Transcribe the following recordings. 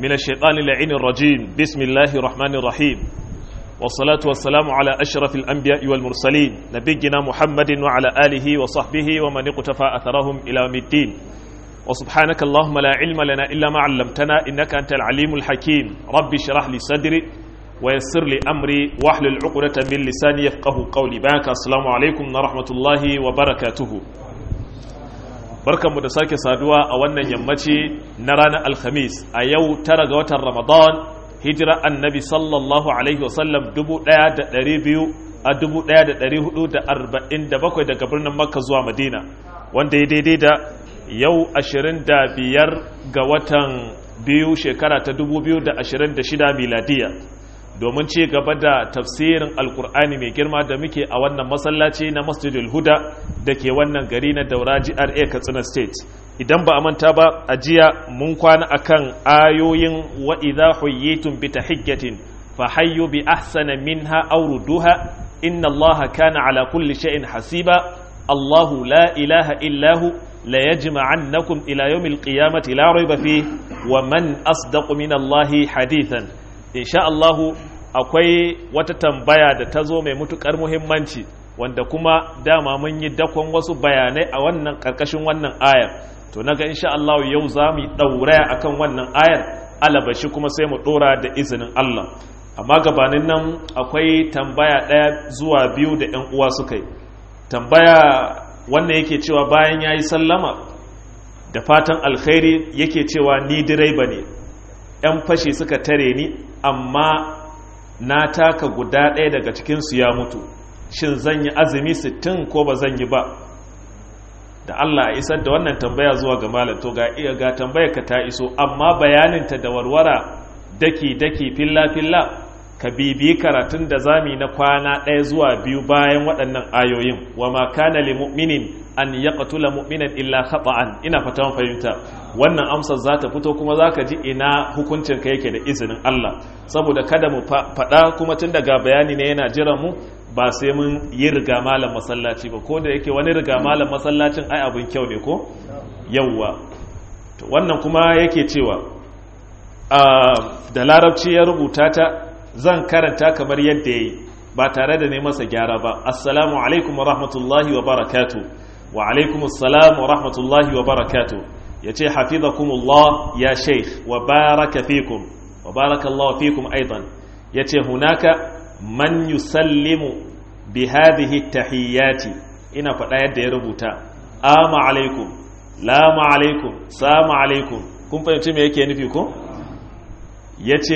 من الشيطان اللعين الرجيم بسم الله الرحمن الرحيم والصلاة والسلام على أشرف الأنبياء والمرسلين نبينا محمد وعلى آله وصحبه ومن اقتفى أثرهم إلى يوم الدين وسبحانك اللهم لا علم لنا إلا ما علمتنا إنك أنت العليم الحكيم ربي اشرح لي صدري ويسر لي أمري واحلل عقدة من لساني يفقه قولي باك السلام عليكم ورحمة الله وبركاته barkanmu da sake saduwa a wannan yammaci na ranar alhamis a yau tara ga watan ramadan hijira annabi sallallahu alaihi wasallam 1200 a 1447 daga birnin makka zuwa madina wanda ya daidai da yau 25 ga watan biyu shekara ta 2026 miladiya domin ci gaba da tafsirin alkur'ani mai girma da muke a wannan masallaci na masjidul huda da ke wannan gari na daura GRA katsina state idan ba a manta ba a jiya mun kwana akan ayoyin wa idha huyyitum bi tahiyyatin fa hayyu bi ahsana minha aw rudduha inna allaha kana ala kulli shay'in hasiba allahu la ilaha illa hu la yajma'annakum ila yawmil qiyamati la rayba fihi wa man asdaqu min allahi hadithan insha Allahu akwai wata tambaya da ta zo mai mutukar muhimmanci wanda kuma dama mun yi dakon wasu bayanai a wannan karkashin wannan ayar to naga insha Allah yau za mu dauraya akan wannan ayar alabashi kuma sai mu dora da izinin Allah amma gabanin nan akwai tambaya ɗaya zuwa biyu da ƴan uwa suka yi tambaya wannan yake cewa bayan yayi sallama da fatan alkhairi yake cewa ni direba ne 'yan fashi suka tare ni amma na taka guda ɗaya daga cikinsu ya mutu shin zan yi azumi sittin ko ba zan yi ba da Allah a isar da wannan tambaya zuwa ga malam to ga iya ga tambaya ka ta iso amma bayaninta da warwara daki daki filla filla ka bibiyi karatun da zami na kwana ɗaya zuwa biyu bayan waɗannan ayoyin wa ma kana li mu'minin an yaqtula mu'minan illa khata'an ina fatan fahimta wannan amsar za ta fito kuma za ka ji ina hukuncin ka yake da izinin Allah saboda kada mu faɗa kuma tun daga bayani ne yana jiran mu ba sai mun yi riga malam masallaci ba ko da yake wani riga malam masallacin ai abin kyau ne ko yawwa to wannan kuma yake cewa da larabci ya rubuta ta zan karanta kamar yadda yayi ba tare da ne masa gyara ba assalamu alaikum wa rahmatullahi wa barakatuh wa alaikum assalam wa rahmatullahi wa barakatuh yace hafizakumullah ya sheikh wa baraka fikum wa barakallahu fikum aidan yace hunaka man yusallimu bi hadhihi tahiyyati ina faɗa yadda ya rubuta ama alaikum lama alaikum sama alaikum kun fahimci me yake nufi ko yace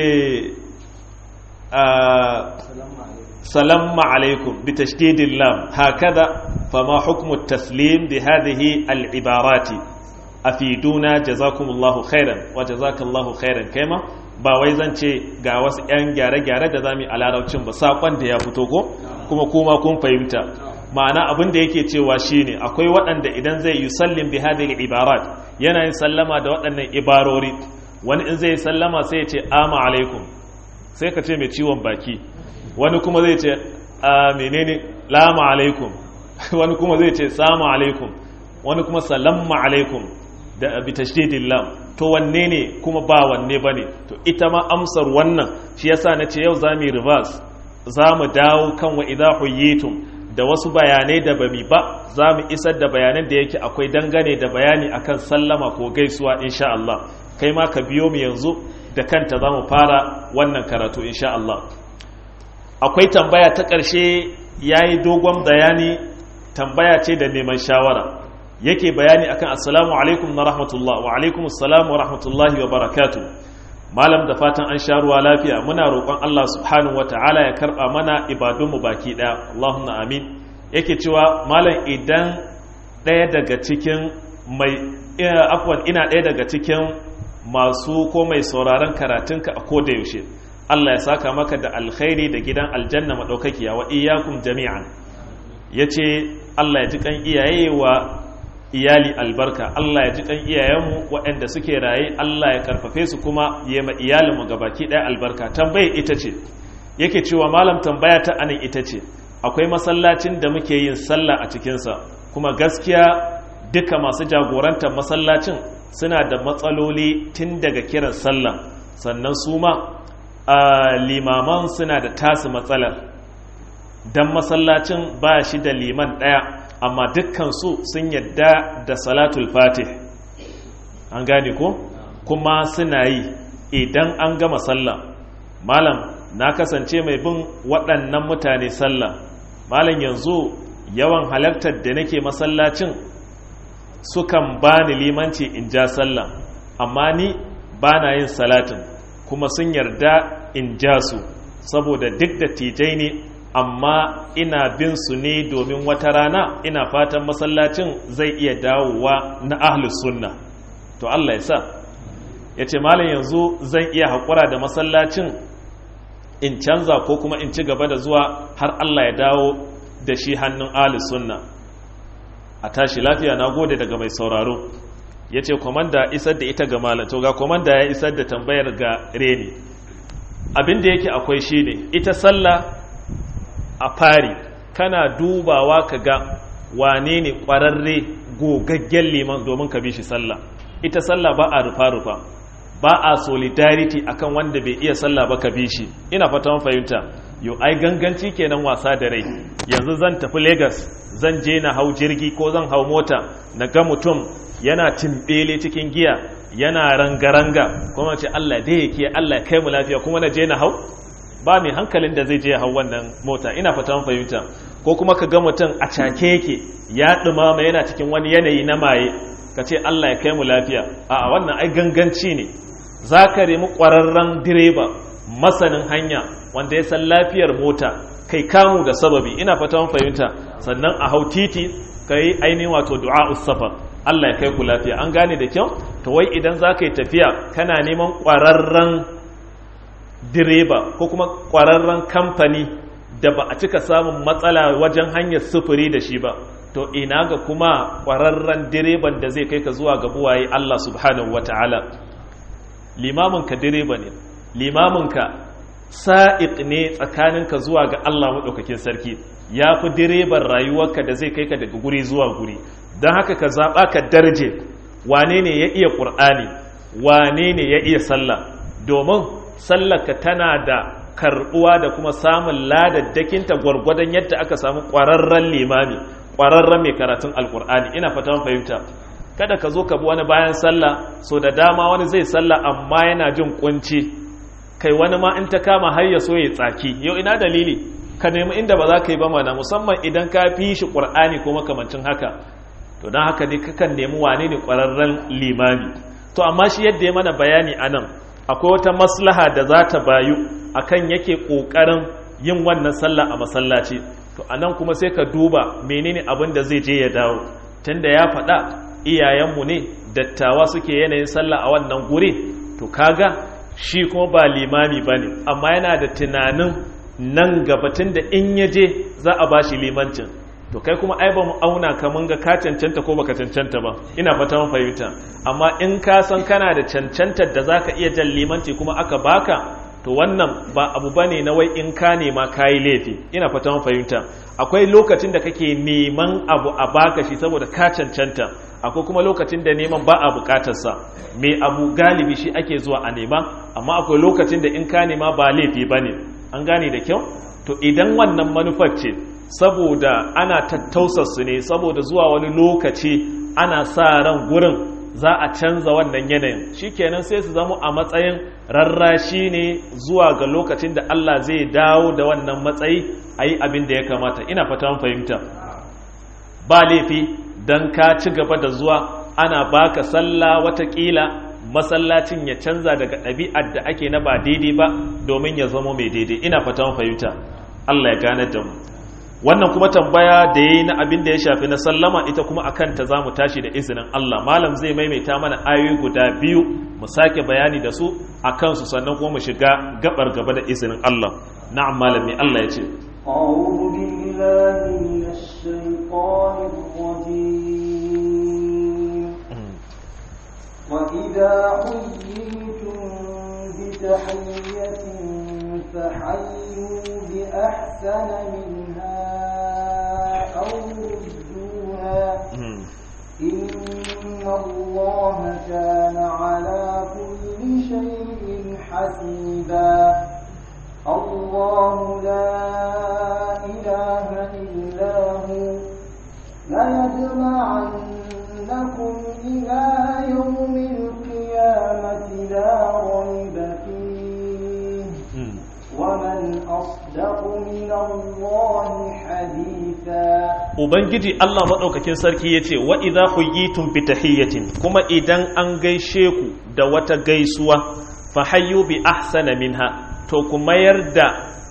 سلام عليكم بتشديد اللام هكذا فما حكم التسليم بهذه العبارات أفيدونا جزاكم الله خيرا وجزاك الله خيرا كما ba wai zan ce ga wasu 'yan gyare-gyare da zami a larabcin ba saƙon da ya fito ko kuma kuma kun fahimta ma'ana abin da yake cewa shine akwai waɗanda idan zai yi sallin bi hadhihi ibarat yana yin sallama da waɗannan ibarori wani in zai sallama sai ya ce ama alaikum sai ka ce mai ciwon baki wani kuma zai ce a menene lama alaikum wani kuma zai ce sama alaikum wani kuma salamma alaikum da bi tashdidin lam to wanne ne kuma ba wanne bane to ita ma amsar wannan shi yasa nace yau zamu reverse zamu dawo kan wa idha huyitum da wasu bayanai da bami ba zamu isar da bayanan da yake akwai dangane da bayani akan sallama ko gaisuwa insha Allah kai ma ka biyo mu yanzu da kanta zamu fara wannan karatu insha Allah akwai tambaya ta ƙarshe ya yi dogon bayani tambaya ce da neman shawara yake bayani akan assalamu alaikum na rahmatullah wa alaikum assalamu wa rahmatullahi wa barakatu malam da fatan an sha ruwa lafiya muna roƙon Allah subhanahu wa ta'ala ya karɓa mana ibadunmu baki ɗaya Allahumma amin yake cewa malam idan ɗaya daga cikin mai afwan ina ɗaya daga cikin masu ko mai sauraron karatunka a koda yaushe Allah ya saka maka da alkhairi da gidan aljanna madaukakiya wa iyyakum jami'an yace Allah ya ji kan iyaye wa iyali albarka Allah ya ji kan iyayenmu waɗanda suke raye Allah ya karfafe su kuma ya ma iyalinmu gabaki ɗaya albarka tambaye ita ce yake cewa malam tambaya ta anan ita ce akwai masallacin da muke yin sallah a cikinsa kuma gaskiya duka masu jagorantar masallacin suna da matsaloli tun daga kiran sallah sannan su ma limaman suna da tasu matsalar don masallacin ba shi da liman ɗaya amma dukkansu sun yadda da salatul fatih an gane ko kuma suna yi idan an gama sallah malam na kasance mai bin waɗannan mutane sallah malam yanzu yawan halartar da nake masallacin sukan bani limanci in ja sallah amma ni ba na yin salatin kuma sun yarda in ja su saboda duk da tijai ne amma ina bin su ne domin wata rana ina fatan masallacin zai iya dawowa na ahlus sunna to Allah ya sa ya ce malam yanzu zan iya haƙura da masallacin in canza ko kuma in ci gaba da zuwa har Allah ya dawo da shi hannun ahlus sunna a tashi lafiya na gode daga mai sauraro ya ce komanda isar da ita ga malam to ga komanda ya isar da tambayar ga reni abin da yake akwai shi ne ita sallah a fari kana dubawa ka ga wane ne ƙwararre gogaggen liman domin ka bi shi sallah ita sallah ba a rufa-rufa ba a solidarity akan wanda bai iya sallah ba ka bi shi ina fata fahimta yau ai ganganci kenan wasa da rai yanzu zan tafi lagos zan je na hau jirgi ko zan hau mota na ga mutum yana timbele cikin giya yana ranga-ranga kuma ce Allah dai yake Allah kai mu lafiya kuma na je na hau ba mai hankalin da zai je hau wannan mota ina fatan fahimta ko kuma ka ga mutum a cake yake ya dumama yana cikin wani yanayi na maye ka ce Allah ya kai mu lafiya a wannan ai ganganci ne za ka remi ƙwararren direba masanin hanya wanda ya san lafiyar mota kai kamu da sababi ina fatan fahimta sannan a hau titi ka yi ainihin wato du'a safar Allah ya kai ku lafiya an gane da kyau to wai idan za ka yi tafiya kana neman ƙwararren direba ko kuma ƙwararren kamfani da ba a cika samun matsala wajen hanyar sufuri da shi ba to ina ga kuma ƙwararren direban da zai kai ka zuwa ga buwaye Allah subhanahu wa ta'ala limaminka direba ne limaminka sa'iq ne tsakaninka zuwa ga Allah maɗaukakin sarki ya fi direban rayuwarka da zai kai ka daga guri zuwa guri don haka ka zaɓa ka darje wane ne ya iya ƙur'ani wane ne ya iya sallah domin sallaka tana da karɓuwa da kuma samun ladaddakinta gwargwadon yadda aka samu ƙwararren limami ƙwararren mai karatun alƙur'ani ina fatan fahimta kada ka zo ka bi wani bayan sallah so da dama wani zai sallah amma yana jin kunci kai wani ma in ta kama har ya so ya tsaki yau ina dalili ka nemi inda ba za ka yi ba mana musamman idan ka fi shi ƙur'ani ko makamancin haka to don haka ne kakan nemi wane ne ƙwararren limami to amma shi yadda ya mana bayani a nan akwai wata maslaha da za ta bayu akan yake ƙoƙarin yin wannan sallah a masallaci to a nan kuma sai ka duba menene abin da zai je ya dawo tunda ya faɗa iyayenmu ne dattawa suke yanayin sallah a wannan guri to kaga shi kuma ba limami ba ne amma yana da tunanin nan gabatin da in ya je za a ba shi limancin to kai kuma ai ba mu auna ka mun ga ka cancanta ko baka cancanta ba ina fata mun fahimta amma in ka san kana da cancantar da zaka iya jan limanci kuma aka baka to wannan ba abu bane na wai in ka nema kayi laifi ina fata mun fahimta akwai lokacin da kake neman abu a baka shi saboda ka cancanta akwai kuma lokacin da neman ba a bukatarsa mai abu galibi shi ake zuwa a nema amma akwai lokacin da in ka nema ba laifi bane an gane da kyau to idan wannan manufar ce saboda ana tattausarsu ne saboda zuwa wani lokaci ana sa ran gurin za a canza wannan yanayin shikenan sai su zama a matsayin rarrashi ne zuwa ga lokacin da Allah zai dawo da wannan matsayi a yi abin da ya kamata ina fata fahimta ba laifi don ka ci gaba da zuwa ana baka sallah watakila masallacin ya canza daga ɗabi'ar da ake na ba daidai ba domin ya zama mai daidai ina fatan fahimta Allah ya gane da mu wannan kuma tambaya da yayi na abin da ya shafi na sallama ita kuma akan ta zamu tashi da izinin Allah malam zai maimaita mana ayoyi guda biyu mu sake bayani da su akan su sannan kuma mu shiga gabar gaba da izinin Allah na'am malami Allah ya ce أعوذ بالله من الشيطان الرجيم وإذا حييتم بتحية فحيوا بأحسن منها أو ردوها إن الله كان على كل شيء حسيبا الله لا إله إلا هو ليجمعنكم إلى يوم القيامة لا ريب فيه ومن أصدق من الله حديثا Ubangiji Allah maɗaukakin sarki ya ce, Wa idha huyitum bi tahiyyatin kuma idan an gaishe ku da wata gaisuwa, fa hayyu bi ahsana minha, to ku mayar da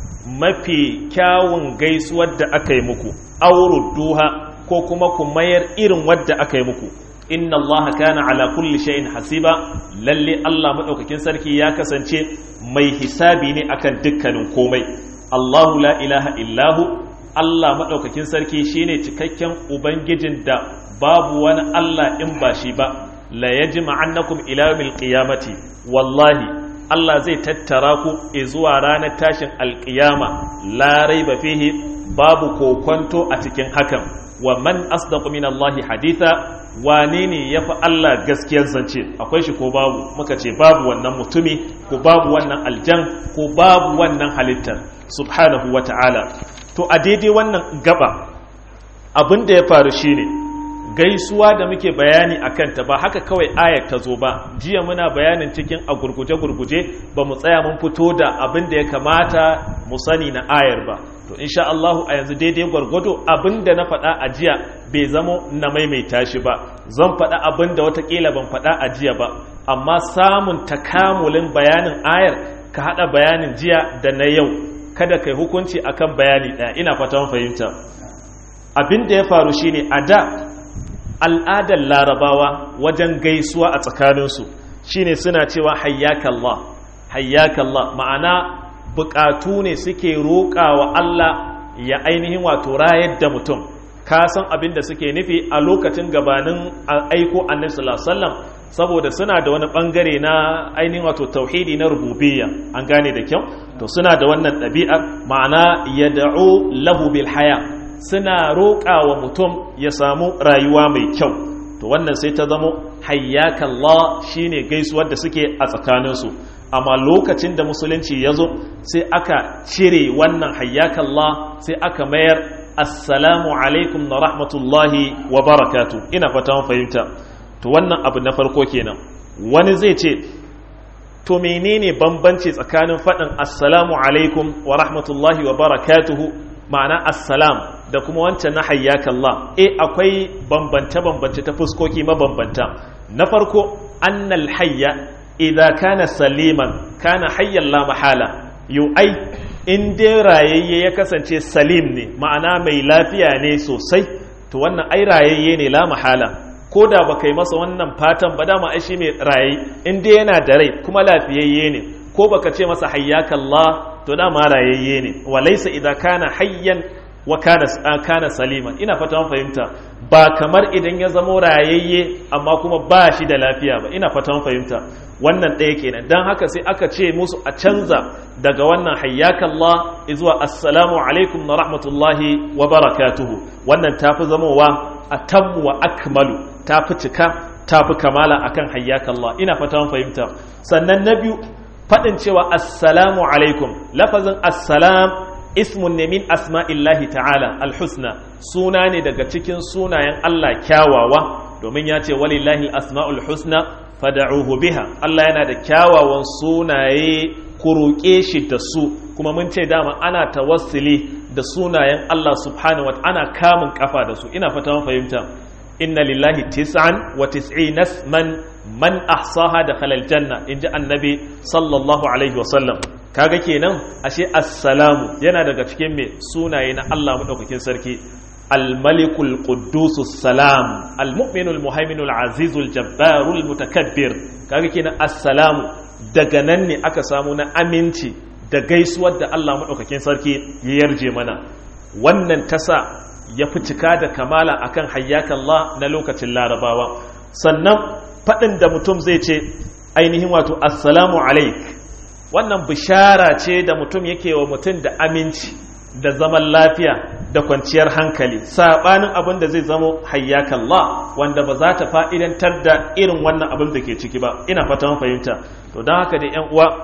mafi kyawun gaisuwar da aka yi muku, auru duha ko kuma ku mayar irin wadda aka yi muku. Inna Allah kana ala kulli shay'in hasiba, lalle Allah maɗaukakin sarki ya kasance mai hisabi ne akan dukkanin komai. Allahu la ilaha illahu Allah maɗaukakin sarki shine cikakken Ubangijin da babu wani Allah in ba shi ba, la ya ji ma'annakum ilamil ƙiyamati, wallahi, Allah zai tattara ku zuwa ranar tashin alƙiyama, larai ba fihi babu kokwanto a cikin hakan, wa man asdaqu min Allahi haditha wane ne ya fi Allah gaskiyar zance akwai shi ko babu muka ce babu wannan mutumi ko babu wannan aljan ko babu wannan halittar subhanahu wa ta'ala to a daidai wannan gaba abin da ya faru shine gaisuwa da muke bayani a kanta ba haka kawai ayar ta zo ba jiya muna bayanin cikin a gurguje-gurguje ba mu tsaya mun fito da abin da ya kamata mu sani na ayar ba to insha Allahu a yanzu daidai gwargwado abin da na faɗa a jiya bai zamo na maimaita shi ba zan faɗa abin da watakila ban faɗa a jiya ba amma samun takamulin bayanin ayar ka haɗa bayanin jiya da na yau kada kai hukunci akan bayani ɗaya ina fatan fahimta abin da ya faru shine a da al'adar larabawa wajen gaisuwa a tsakaninsu shine suna cewa hayyakallah hayyakallah ma'ana bukatu ne suke roƙawa Allah ya ainihin wato rayar da mutum ka san abin da suke nufi a lokacin gabanin aiko annabi sallallahu alaihi wasallam saboda suna da wani bangare na ainihin wato tauhidi na rububiyya an gane da kyau to suna da wannan ɗabi'ar ma'ana yad'u lahu bil haya suna roƙa wa mutum ya samu rayuwa mai kyau to wannan sai ta zamo hayyakallah shine gaisuwar da suke a tsakaninsu amma lokacin da musulunci ya zo sai aka cire wannan hayyakallah sai aka mayar assalamu alaikum na rahmatullahi wa barakatu ina fata fahimta to wannan abu na farko kenan wani zai ce to menene bambanci tsakanin faɗin assalamu alaikum wa rahmatullahi wa barakatuhu ma'ana assalam da kuma wancan na hayyakallah eh akwai bambance-bambance ta fuskoki mabambanta na farko annal hayya idza kana saliman kana hayyan la mahala yu ai in dai rayayye ya kasance salim ne ma'ana mai lafiya ne sosai to wannan ai rayayye ne la mahala ko da ba kai masa wannan fatan ba dama ai shi mai rayi in dai yana da rai kuma lafiyayye ne ko baka ce masa hayyakallah to dama rayayye ne walaysa idza kana hayyan wa kana kana saliman ina fata mun fahimta ba kamar idan ya zamo rayayye amma kuma ba shi da lafiya ba ina fata mun fahimta wannan ɗaya kenan dan haka sai aka ce musu a canza daga wannan hayyakallah zuwa assalamu alaikum na rahmatullahi wa barakatuhu wannan tafi zamowa atammu wa akmalu tafi cika tafi kamala akan hayyakallah ina fata mun fahimta sannan na biyu faɗin cewa assalamu alaikum lafazin assalam ismun ne min asma'illahi ta'ala alhusna suna ne daga cikin sunayen Allah kyawawa domin ya ce walillahi asma'ul husna fada'uhu biha Allah yana da kyawawan sunaye ku roƙe shi da su kuma mun ce dama ana tawassuli da sunayen Allah subhanahu wa ana kamun kafa da su ina fata fahimta inna lillahi tis'an wa tis'ina man man ahsaha da khalal janna inji annabi sallallahu alaihi wasallam kaga kenan ashe assalamu yana daga cikin me sunaye na Allah madaukakin sarki الملك القدوس السلام المؤمن المهيمن العزيز الجبار المتكبر kaga kenan assalamu daga nan ne aka samu na aminci da gaisuwar da Allah madaukakin sarki ya yarje mana wannan tasa ya fi cika da kamala akan hayyakallah na lokacin larabawa sannan faɗin da mutum zai ce ainihin wato assalamu alaik wannan bishara ce da mutum yake wa mutum da aminci da zaman lafiya da kwanciyar hankali saɓanin abin da zai zamo hayyakallah wanda ba za ta fa'idantar da irin wannan abin da ke ciki ba ina fata fahimta to don haka da ‘yan uwa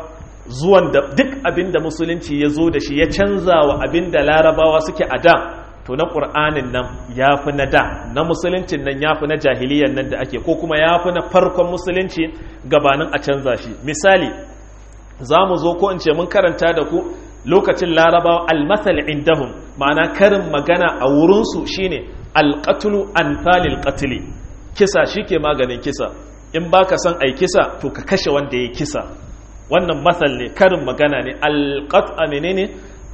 zuwan da duk abin da musulunci ya zo da shi ya canza wa abin da larabawa suke a da to na ƙur'anin nan ya fi na da na musuluncin nan ya fi na jahiliyan nan da ake ko kuma ya fi na farkon musulunci gabanin a canza shi misali za mu zo ko in ce mun karanta da ku lokacin larabawa almasal indahum ma'ana karin magana a wurinsu shine alƙatulu anfalil qatli kisa shike maganin kisa in baka son ai kisa to ka kashe wanda ya kisa wannan masal ne karin magana ne alqat menene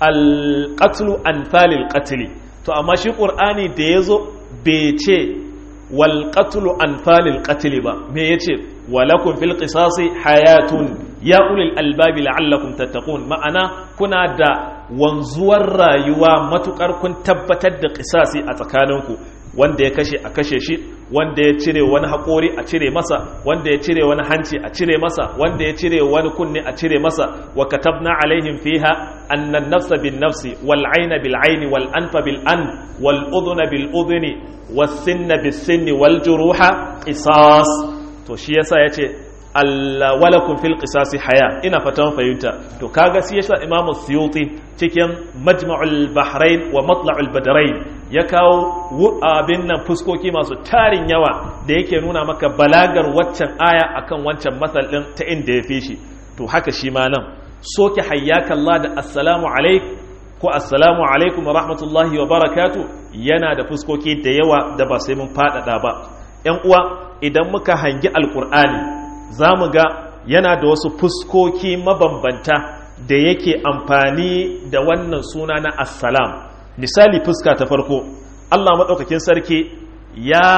alqatlu anfalil qatli to amma shi qur'ani da yazo bai ce wal qatlu anfalil qatli ba me yace walakum fil qisasi hayatun ya ulil albabi la'allakum tattaqun ma'ana kuna da wanzuwar rayuwa matukar kun tabbatar da qisasi a tsakaninku wanda ya kashe a kashe shi wanda ya cire wani haƙori a cire masa wanda ya cire wani hanci a cire masa wanda ya cire wani kunne a cire masa wa katabna alaihim fiha annan nafsa bin nafsi wal aina bil aini wal anfa bil an wal udhuna bil udhuni was sinna bis sinni wal juruha qisas to shi yasa yace Allah walakum fil qisasi haya ina fatan fahimta to kaga shi yasa Imam Suyuti cikin Majma'ul Bahrain wa Matla'ul Badrain ya kawo abin nan fuskoki masu tarin yawa da yake nuna maka balagar waccan aya akan wancan masal din ta inda ya fi shi to haka shi ma nan soke hayyaka Allah da assalamu alaik ko assalamu alaikum wa rahmatullahi wa barakatu yana da fuskoki da yawa da ba sai mun faɗaɗa ba ‘yan uwa idan muka hangi alkur'ani za mu ga yana da wasu fuskoki mabambanta da yake amfani da wannan suna na assalam misali fuska ta farko Allah maɗaukakin sarki ya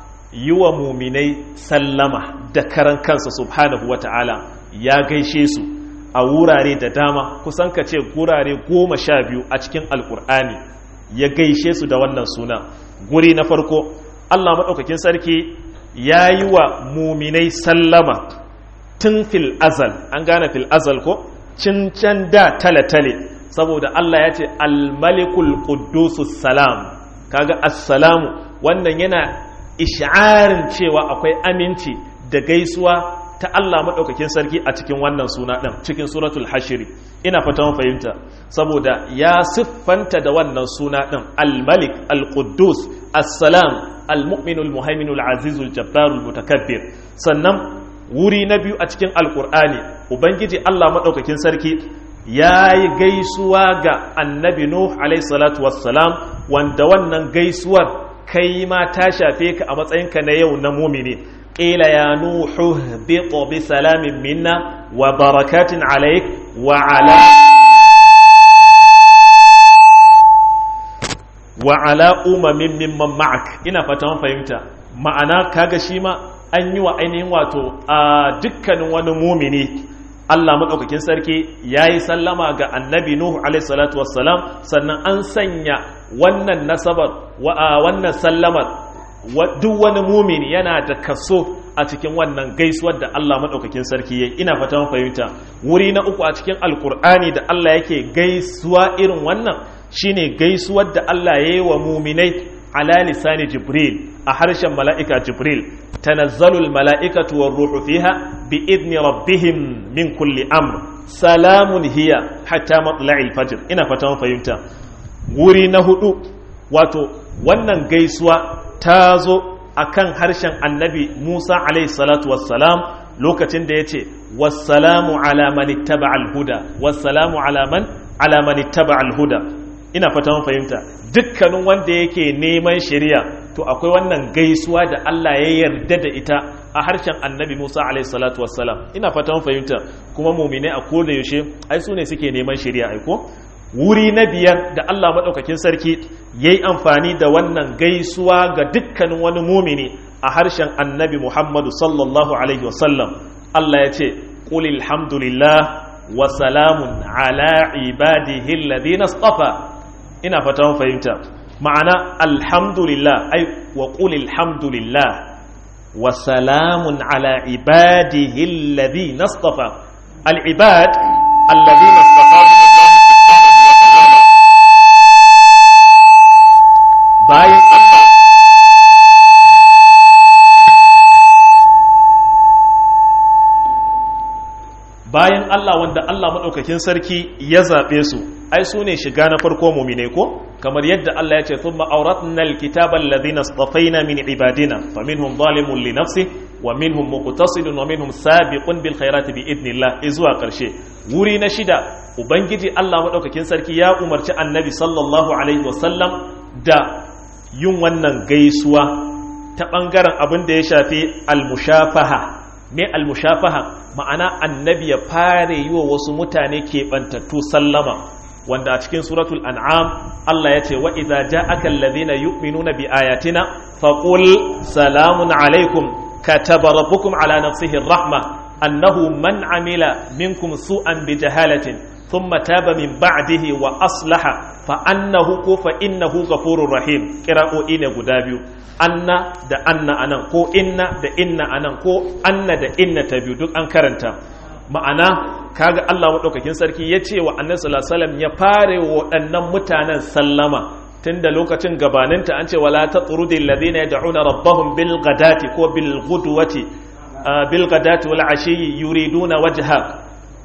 yi wa muminai sallama da karan kansa subhanahu wata'ala ya gaishe su a wurare da dama kusan ka ce gurare goma sha biyu a cikin alkur'ani ya gaishe su da wannan suna guri na farko Allah maɗaukakin sarki ya yi wa muminai sallama tun fil azal an gane fil azal ko cincan da tale-tale saboda Allah ya ce almalikul quddusus salam kaga assalamu wannan yana ish'arin cewa akwai aminci da gaisuwa ta Allah maɗaukakin sarki a cikin wannan suna ɗin cikin suratul hashiri ina fatan fahimta saboda ya siffanta da wannan suna ɗin al-malik al-quddus as-salam al-mu'minul muhaiminul azizul jabbarul mutakabbir sannan wuri na biyu a cikin alkur'ani ubangiji Allah maɗaukakin sarki ya yi gaisuwa ga annabi nuh alaihi salatu wassalam wanda wannan gaisuwar kai ma ta shafe ka a matsayinka na yau na mumini قيل يا نوح اهبط بسلام منا وبركات عليك وعلى وعلى أمم ممن معك ina fatan fahimta ma'ana kaga shi ma an yi wa ainihin wato a dukkanin wani mumini Allah maɗaukakin sarki ya yi sallama ga annabi Nuhu alaihi wassalam sannan an sanya wannan nasabar wannan sallamar duk wani mumini yana da kaso a cikin wannan gaisuwar da Allah maɗaukakin sarki ya ina fatan fahimta wuri na uku a cikin alkur'ani da Allah yake gaisuwa irin wannan shine gaisuwar da Allah ya yi wa muminai ala lisani jibril a harshen mala'ika jibril tanazzalul mala'ikatu war ruhu fiha bi idni rabbihim min kulli amr salamun hiya hatta matla'il fajr ina fatan fahimta wuri na hudu wato wannan gaisuwa ta zo a kan harshen annabi Musa alaihi salatu wassalam lokacin da ya ce wassalamu alamani taba alhuda wassalamu alaman alamani taba alhuda ina fata mun fahimta dukkanin wanda yake neman shari'a to akwai wannan gaisuwa da Allah ya yarda da ita a harshen annabi Musa alaihi salatu wassalam ina fata mun fahimta kuma mumine a koda yaushe ai su ne suke neman shari'a ai ko wuri na biyar da Allah maɗaukakin sarki ya yi amfani da wannan gaisuwa ga dukkanin wani mumini a harshen annabi Muhammadu sallallahu Alaihi wasallam Allah ya ce ƙulil hamdulillah wa salamun ala ibadihi alladhina istafa ina fata fahimta ma'ana alhamdulillah ai wa ƙulil hamdulillah wa salamun ala ibadihi alladhina istafa al-ibad alladhina istafa bayan Allah bayan Allah wanda Allah maɗaukakin sarki ya zaɓe su ai su ne shiga na farko mumine ko kamar yadda Allah ya ce thumma awratna alkitaba alladhina istafaina min ibadina faminhum zalimun li nafsi wa minhum muqtasidun wa minhum sabiqun bil khairati bi idnillah zuwa karshe wuri na shida ubangiji Allah maɗaukakin sarki ya umarci annabi sallallahu alaihi wasallam da yin wannan gaisuwa ta ɓangaren abin da ya shafi almushafaha me almushafaha ma'ana annabi ya fara yi wa wasu mutane keɓantattu sallama wanda a cikin suratul an'am Allah ya ce wa idza ja'aka alladhina yu'minuna bi ayatina faqul salamun alaikum kataba rabbukum ala nafsihi rahma annahu man amila minkum su'an bi jahalatin thumma taba min ba'dihi wa aslaha fa annahu ko fa innahu ghafurur rahim qira'o'i ne guda biyu anna da anna anan ko inna da inna anan ko anna da inna ta biyu duk an karanta ma'ana kaga Allah madaukakin sarki ya ce wa annabi sallallahu alaihi wasallam ya fare waɗannan mutanen sallama tunda lokacin gabaninta an ce wala tatrudil ladina yad'una rabbahum bil ghadati ko bil ghudwati bil ghadati wal ashi yuriduna wajha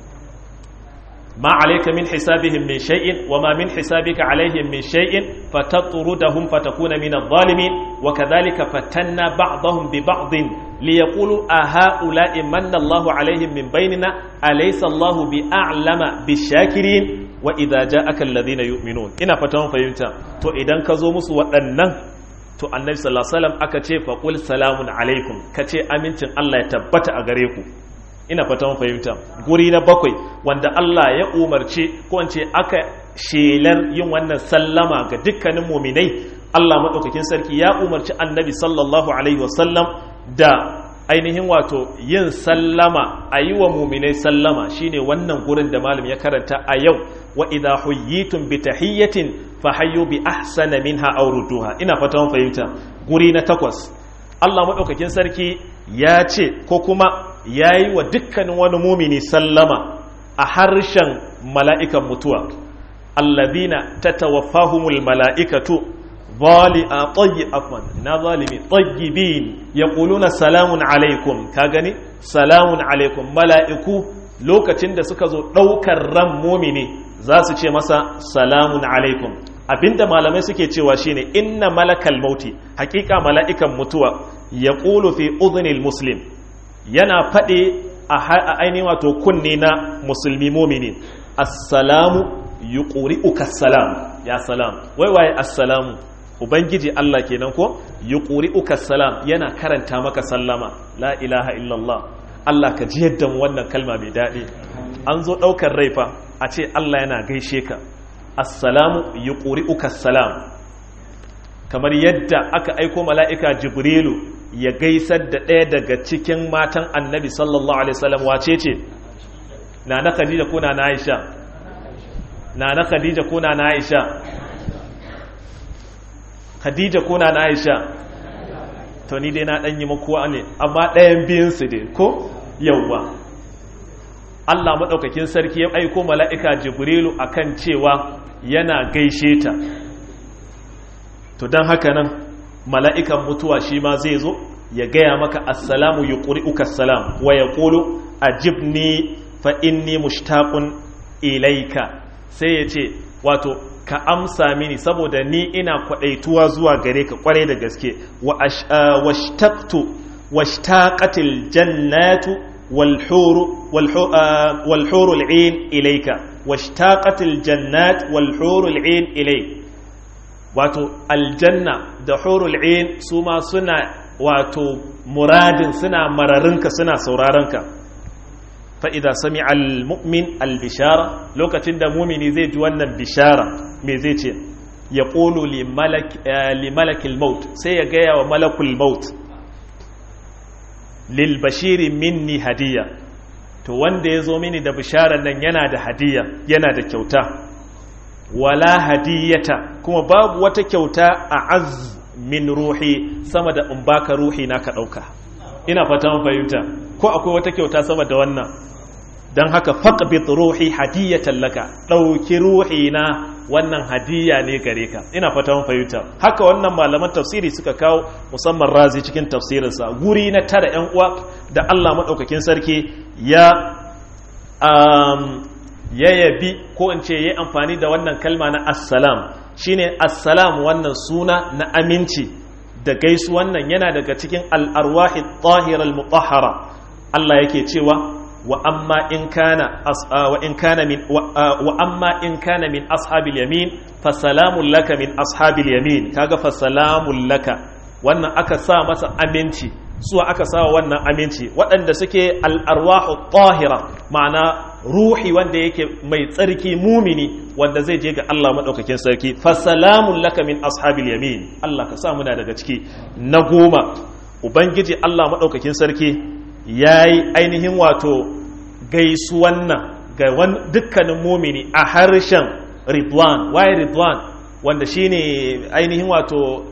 ما عليك من حسابهم من شيء وما من حسابك عليهم من شيء فتطردهم فتكون من الظالمين وكذلك فتنا بعضهم ببعض ليقولوا أهؤلاء من الله عليهم من بيننا أليس الله بأعلم بالشاكرين وإذا جاءك الذين يؤمنون إنا فتهم فيمتا تو إذن كزومس وأنن to annabi sallallahu alaihi wasallam aka ce fa qul salamun alaikum kace amincin Allah ya tabbata a gare ku ina fata mun fahimta guri na bakwai wanda Allah ya umarce ko wance aka shelar yin wannan sallama ga dukkanin muminai Allah madaukakin sarki ya umarci annabi sallallahu alaihi wasallam da ainihin wato yin sallama a yi wa muminai sallama shine wannan gurin da malam ya karanta a yau wa idha huyyitum bi tahiyyatin fa hayyu bi ahsana minha aw rudduha ina fata mun fahimta guri na takwas Allah madaukakin sarki ya ce ko kuma ya yi wa dukkanin wani mumini sallama a harshen mala'ikan mutuwa allazina ta tawaffahumul mala'ikatu zali a tsayi afman na zalimi tsagibin ya ƙuluna salamun alaikum ka gani salamun alaikum mala'iku lokacin da suka zo ɗaukar ran mumini za su ce masa salamun alaikum abinda malamai suke cewa shine inna malakal mauti hakika mala'ikan mutuwa ya ƙulu fi udhunil muslim yana faɗe a ainihin wato kunne na musulmi momini assalamu yi ƙuri uka salam ya salam wai waye assalamu ubangiji Allah kenan ko yi ƙuri uka salam yana karanta maka sallama la ilaha illallah Allah ka ji yadda wannan kalma mai daɗi an zo ɗaukar raifa a ce Allah yana gaishe ka assalamu yi ƙuri uka salam kamar yadda aka aiko mala'ika jibrilu ya gaisar da ɗaya daga cikin matan annabi sallallahu alaihi wasallam wace ce na na khadija ko na na aisha na na khadija ko na na aisha khadija ko na na aisha to ni dai na ɗan yi makuwa ne amma ɗayan biyunsu dai ko yauwa Allah maɗaukakin sarki ya aiko mala'ika jibrilu akan cewa yana gaishe ta to don haka nan mala'ikan mutuwa shi ma zai zo ya gaya maka assalamu ya ƙuri uka salam wa ya ƙulu a jibni fa'inni mushtaƙun ilaika sai ya ce wato ka amsa mini saboda ni ina kwaɗaituwa zuwa gare ka ƙwarai da gaske washtaƙatil jannatu walhuru al'in ilaika washtaƙatil jannat walhuru al'in ilaika wato aljanna da hurul ain su ma suna wato muradin suna mararinka suna saurarenka fa'ida sami al-mu'min al-bishara lokacin da mumini zai ji wannan bishara me zai ce ya ƙolo li malakil maut sai ya gaya wa malakul maut lil bashiri minni hadiya to wanda ya zo mini da bisharar nan yana da hadiya yana da kyauta wala hadiyata kuma babu wata kyauta a az min ruhi sama da in baka ruhi na ka ɗauka ina fata mun fahimta ko akwai wata kyauta sama da wannan don haka faqbit ruhi hadiyatan laka ɗauki ruhi na wannan hadiya ne gare ka ina fata mun fahimta haka wannan malaman tafsiri suka kawo musamman razi cikin tafsirinsa guri na tara yan uwa da Allah madaukakin sarki ya um, ya yabi ko in ce ya amfani da wannan kalma na assalam shine assalam wannan suna na aminci da gaisu wannan yana daga cikin al'arwahi tahirar mutahara Allah yake cewa wa amma in kana wa in kana min wa amma in kana min ashabil yamin fa salamun laka min ashabil yamin kaga fa salamun laka wannan aka sa masa aminci suwa aka sa wannan aminci waɗanda suke al'arwahu tahira ma'ana ruhi wanda yake mai tsarki mumini wanda zai je ga Allah maɗaukakin sarki fasalamun laka min ashabil yamin Allah ka sa muna daga ciki na goma ubangiji Allah maɗaukakin sarki ya yi ainihin wato gaisuwan nan ga dukkanin mumini a harshen ridwan waye ridwan wanda shine ainihin wato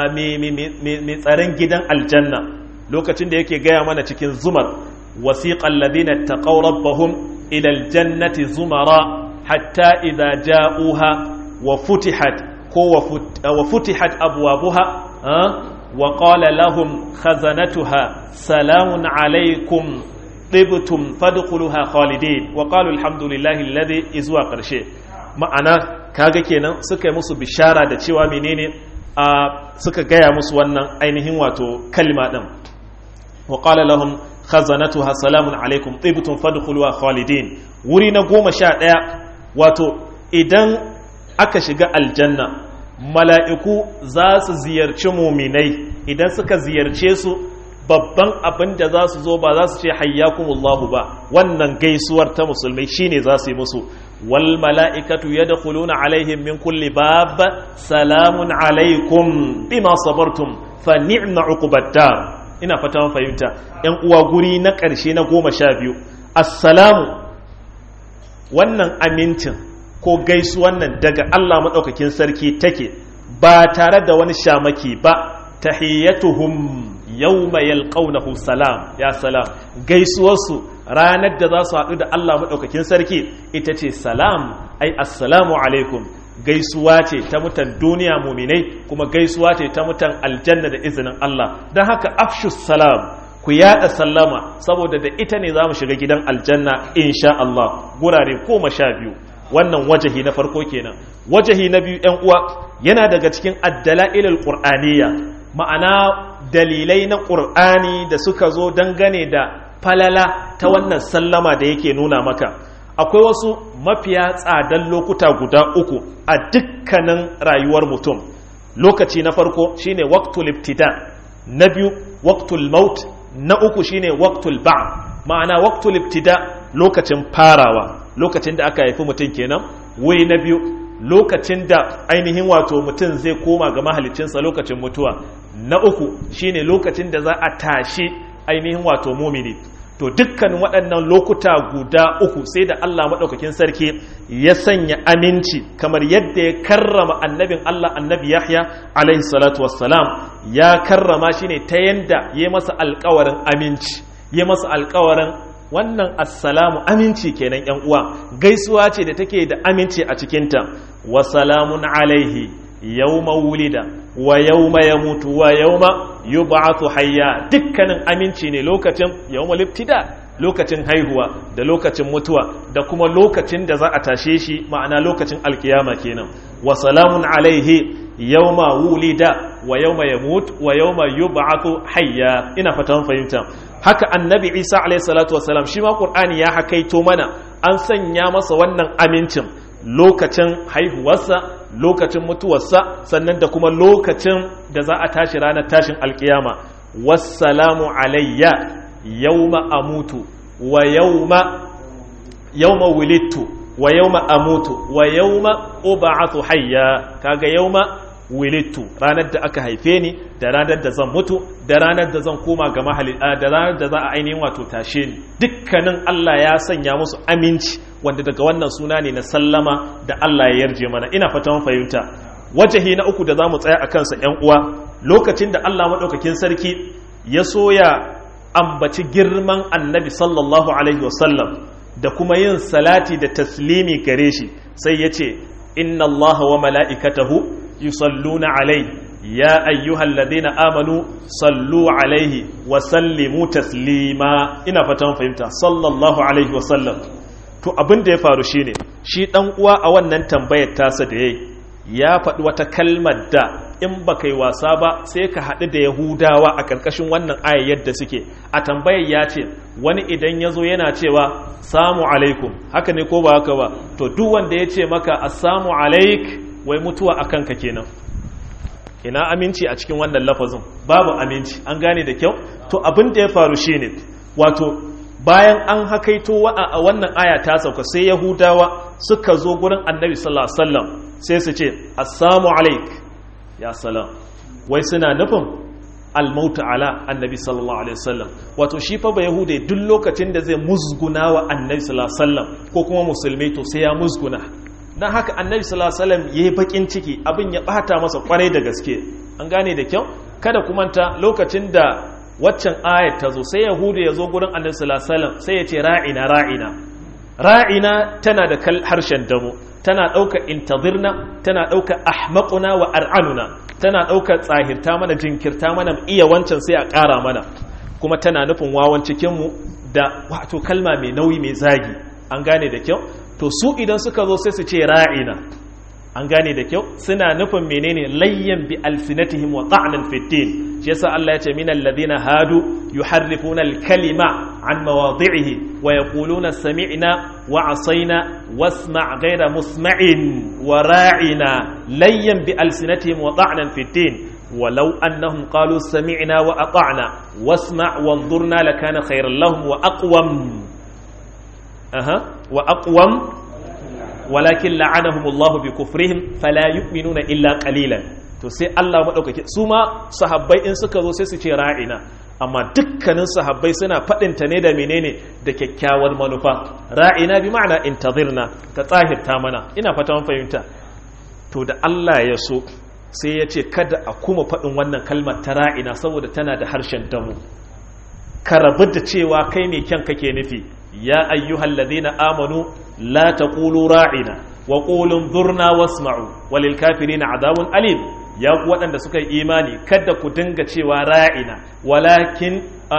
mai tsaron gidan aljanna lokacin da yake gaya mana cikin zumar wasiqal ladina taqaw rabbahum ila aljannati zumara hatta idza ja'uha wa futihat ko wa futihat abwabuha wa qala lahum khazanatuha salamun alaykum tibtum fadkhuluha khalidin wa qalu alhamdulillahi alladhi izwa qarshe ma'ana kaga kenan suka yi musu bishara da cewa menene suka gaya musu wannan ainihin wato kalma din وقال لهم خزنتها سلام عليكم طيبتم فادخلوها خالدين wuri na goma sha ɗaya wato idan aka shiga aljanna mala'iku za su ziyarci muminai idan suka ziyarce su babban abin da za su zo ba za su ce hayyakumullahu ba wannan gaisuwar ta musulmai shine za su yi musu wal mala'ikatu yadkhuluna alaihim min kulli bab salamun alaikum bima sabartum fa ni'ma uqubad dar ina fata mun fahimta ‘yan uwa guri na ƙarshe na goma sha biyu assalamu wannan amincin ko gaisu wannan daga Allah maɗaukakin sarki take ba tare da wani shamaki ba tahiyyatuhum yawma yalqawnahu salam ya salam gaisuwarsu ranar da za su haɗu da Allah maɗaukakin sarki ita ce salam ai assalamu alaikum gaisuwa ce ta mutan duniya muminai kuma gaisuwa ce ta mutan aljanna da izinin Allah don haka afshus salam ku yada sallama saboda da ita ne za mu shiga gidan aljanna insha Allah gurare koma sha biyu wannan wajahi na farko kenan wajahi na biyu yan uwa yana daga cikin addala'ilul qur'aniyya ma'ana dalilai na qur'ani da suka zo dangane da falala ta wannan sallama da yake nuna maka akwai wasu mafiya tsadan lokuta guda uku a dukkanin rayuwar mutum lokaci na farko shine waqtul ibtida na biyu waqtul maut na uku shine waqtul ba ma'ana waqtul ibtida lokacin farawa lokacin da aka haifi mutum kenan wuri na biyu lokacin da ainihin wato mutum zai koma ga mahalicinsa lokacin mutuwa na uku shine lokacin da za a tashi ainihin wato mumini to dukkanin waɗannan lokuta guda uku sai da Allah maɗaukakin sarki ya sanya aminci kamar yadda ya karrama annabin Allah annabi Yahya alaihi salatu wassalam ya karrama shi ne ta yanda ya masa alkawarin aminci ya masa alkawarin wannan assalamu aminci kenan yan uwa gaisuwa ce da take da aminci a cikinta wa salamun alaihi yawma wulida wa yawma yamutu wa yawma yub'athu hayya dukkanin aminci ne lokacin yawma libtida lokacin haihuwa da lokacin mutuwa da kuma lokacin da za a tashe shi ma'ana lokacin alkiyama kenan wa salamun alaihi yawma wulida wa yawma yamut wa yawma yub'athu hayya ina fatan fahimta haka annabi Isa alaihi salatu wasalam shi ma qur'ani ya hakaito mana an sanya masa wannan amincin lokacin haihuwarsa lokacin mutuwarsa sannan da kuma lokacin da za a tashi ranar tashin alkiyama wassalamu alayya yawma amutu wa yawma yawma wulittu wa yawma amutu wa yawma ub'athu hayya kaga yawma wulittu ranar da aka haife ni da ranar da zan mutu da ranar da zan koma ga mahali da ranar da za a ainihin wato tashe ni dukkanin Allah ya sanya musu aminci wanda daga wannan suna ne na sallama da Allah ya yarje mana ina fatan fahimta wajahi na uku da za mu tsaya a kansa ‘yan uwa lokacin da Allah maɗaukakin sarki ya soya ambaci girman annabi sallallahu alaihi wasallam da kuma yin salati da taslimi gare shi sai ya ce inna Allah wa mala'ikatahu yusalluna alai ya ayyuhal ladina amanu sallu alaihi wa sallimu taslima ina fatan fahimta sallallahu alaihi wasallam to abin da ya faru shine shi dan uwa a wannan tambayar tasa da yayi ya faɗi wata kalmar da in ba kai wasa ba sai ka haɗu da yahudawa a ƙarƙashin wannan aya yadda suke a tambayar ya ce wani idan ya zo yana cewa samu alaikum haka ne ko ba haka ba to duk wanda ya ce maka assamu alaik wai mutuwa a kanka kenan ina aminci a cikin wannan lafazin babu aminci an gane da kyau to abin da ya faru shine wato bayan an hakaito a wannan aya ta sauka sai yahudawa suka zo gurin annabi sallallahu alaihi wasallam sai su ce assalamu alaik ya salam wai suna nufin almauta ala annabi sallallahu alaihi wasallam wato shi fa ba yahude duk lokacin da zai musguna wa annabi sallallahu alaihi wasallam ko kuma musulmi to sai ya musguna dan haka annabi sallallahu alaihi wasallam yayi bakin ciki abin ya bata masa kwarai da gaske an gane da kyau kada kuma ta lokacin da waccan ayat ta zo sai yahudu ya zo gurin annabi sallallahu alaihi wasallam sai ya ce ra'ina ra'ina ra'ina tana da harshen damo tana ɗauka intazirna tana ɗauka ahmaquna wa ar'anuna tana ɗauka tsahirta mana jinkirta mana iya wancan sai a ƙara mana kuma tana nufin wawan cikinmu da wato kalma mai nauyi mai zagi an gane da kyau to su idan suka zo sai su ce ra'ina an gane da kyau suna nufin menene layyan bi alsinatihim wa ta'nan fi din shi yasa Allah ya ce min alladhina hadu yuharrifuna al-kalima an mawadhi'ihi wa yaquluna sami'na wa asayna wasma' ghayra musma'in wa ra'ina layyan bi alsinatihim wa ta'nan fi din ولو أنهم قالوا سمعنا وأطعنا واسمع وانظرنا لكان خيرا لهم وأقوم أها وأقوم walakin la'anahumullahu bi kufrihim fala yu'minuna illa qalilan to sai Allah madaukake su ma sahabbai in suka zo sai su ce ra'ina amma dukkanin sahabbai suna fadin ta ne da menene da kyakkyawar manufa ra'ina bi ma'ana intazirna ka tsahirta mana ina fata mun fahimta to da Allah ya so sai ya ce kada a kuma fadin wannan kalmar ta ra'ina saboda tana da harshen damu ka rabu da cewa kai mai kyan kake nufi ya ayyuhal ladina amanu la taqulu ra'ina wa qulu dhurna wasma'u walil kafirina adabun alim ya ku waɗanda suka yi imani kada ku dinga cewa ra'ina walakin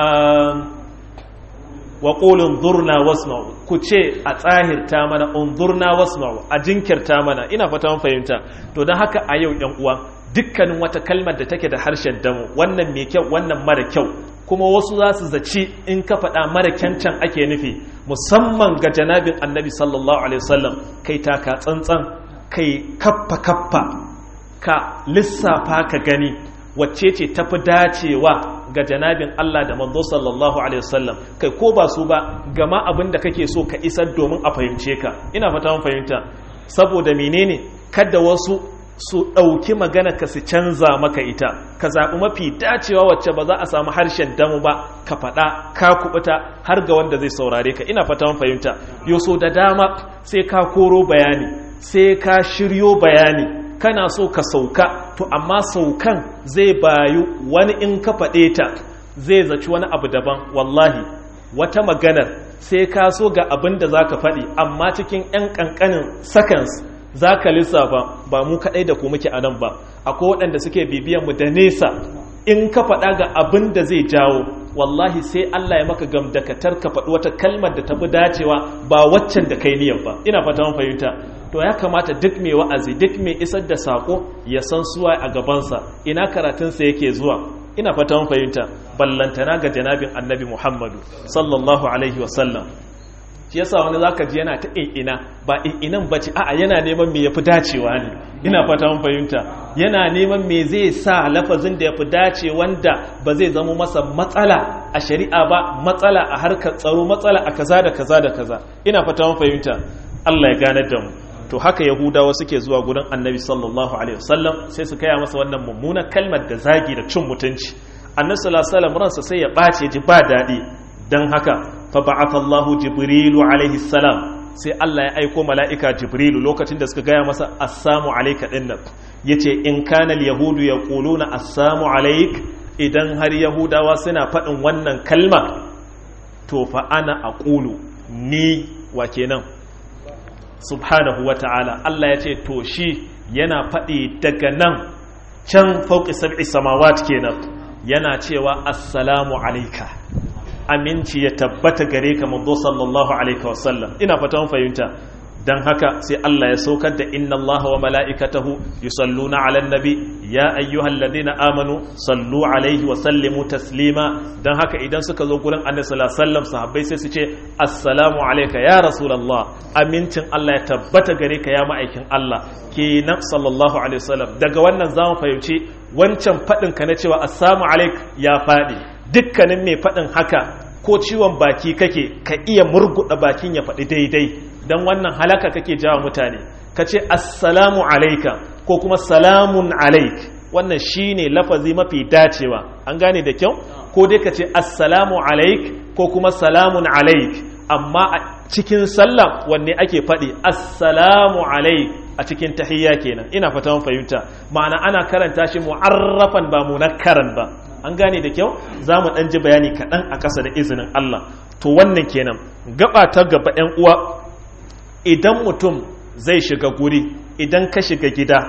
wa qulu dhurna wasma'u ku ce a tsahirta mana unzurna wasma'u a jinkirta mana ina fata mun fahimta to dan haka a yau ɗan uwa dukkanin wata kalmar da take da harshen damu wannan mai kyau wannan mara kyau kuma wasu za su zaci in ka faɗa mara kyancan ake nufi musamman ga janabin annabi sallallahu alaihi wasallam kai taka tsantsan kai kaffa kaffa ka lissafa ka gani wacce ce tafi dacewa ga janabin Allah da manzo sallallahu alaihi wasallam kai ko ba su ba gama abin da kake so ka isar domin a fahimce ka ina fata mun fahimta saboda menene kada wasu su ɗauki magana ka su canza maka ita ka zaɓi mafi dacewa wacce ba za a samu harshen damu ba ka faɗa ka kubuta har ga wanda zai saurare ka ina fata fahimta yoso da dama sai ka koro bayani sai ka shiryo bayani kana so ka sauka to amma saukan zai bayu wani in ka faɗe ta zai zaci wani abu daban wallahi wata maganar sai ka so ga abin da za ka faɗi amma cikin 'yan ƙanƙanin seconds za ka lissafa ba mu kaɗai da ku muke a nan ba akwai waɗanda suke bibiyan mu da nesa in ka faɗa ga abin da zai jawo wallahi sai Allah ya maka gamdakatar ka faɗi wata kalmar da tafi dacewa ba waccan da kai niyyar ba ina fata mun fahimta to ya kamata duk mai wa'azi duk mai isar da sako ya san suwa a gabansa ina karatunsa yake zuwa ina fata mun fahimta ballantana ga janabin annabi Muhammadu sallallahu alaihi wa sallam shi yasa wani zaka ji yana ta ina ba inan bace a'a yana neman me yafi dacewa ne ina fata mun fahimta yana neman me zai sa lafazin da yafi dace wanda ba zai zama masa matsala a shari'a ba matsala a harkar tsaro matsala a kaza da kaza da kaza ina fata mun fahimta Allah ya gane da mu to haka yahudawa suke zuwa gurin annabi sallallahu alaihi wasallam sai su kaya masa wannan mummunar kalmar da zagi da cin mutunci annabi sallallahu alaihi wasallam ransa sai ya bace ji ba dadi dan haka fa ba'atha Allahu jibrilu alaihi salam sai Allah ya aiko mala'ika jibrilu lokacin da suka gaya masa assamu alayka dinnan yace in kana yahudu yaquluna assamu alayk idan har yahudawa suna faɗin wannan kalma to fa ana aqulu ni wa kenan subhanahu wa ta'ala Allah ya ce to shi yana faɗi daga nan can fauƙi sab'i samawat kenan yana cewa assalamu alaika aminci ya tabbata gare ka manzo sallallahu alaihi wasallam ina fata mun fahimta dan haka sai Allah ya saukar da inna Allah wa mala'ikatahu yusalluna 'alan nabi ya ayyuhalladhina amanu sallu alaihi wa sallimu taslima dan haka idan suka zo gurin Annabi sallallahu alaihi wasallam sahabbai sai su ce assalamu alayka ya rasulullah amincin Allah ya tabbata gare ka ya ma'aikin Allah kenan sallallahu alaihi wasallam daga wannan zamu fahimci wancan fadin ka na cewa assalamu alaik ya fadi dukkanin mai fadin haka ko ciwon baki kake ka iya murguda bakin ya faɗi daidai don wannan halaka kake jawa mutane ka ce assalamu alaika ko kuma salamun alaik wannan shine lafazi mafi dacewa an gane da kyau ko dai ka ce assalamu alaik ko kuma salamun alaik amma a cikin sallah wanne ake faɗi assalamu alaik a cikin tahiyya kenan ina fata mun fahimta ma'ana ana karanta shi mu'arrafan ba munakkaran ba an gane da kyau za mu ɗan ji bayani kaɗan a ƙasa da izinin Allah to wannan kenan gaba ta gaba 'yan uwa idan mutum zai shiga guri idan ka shiga gida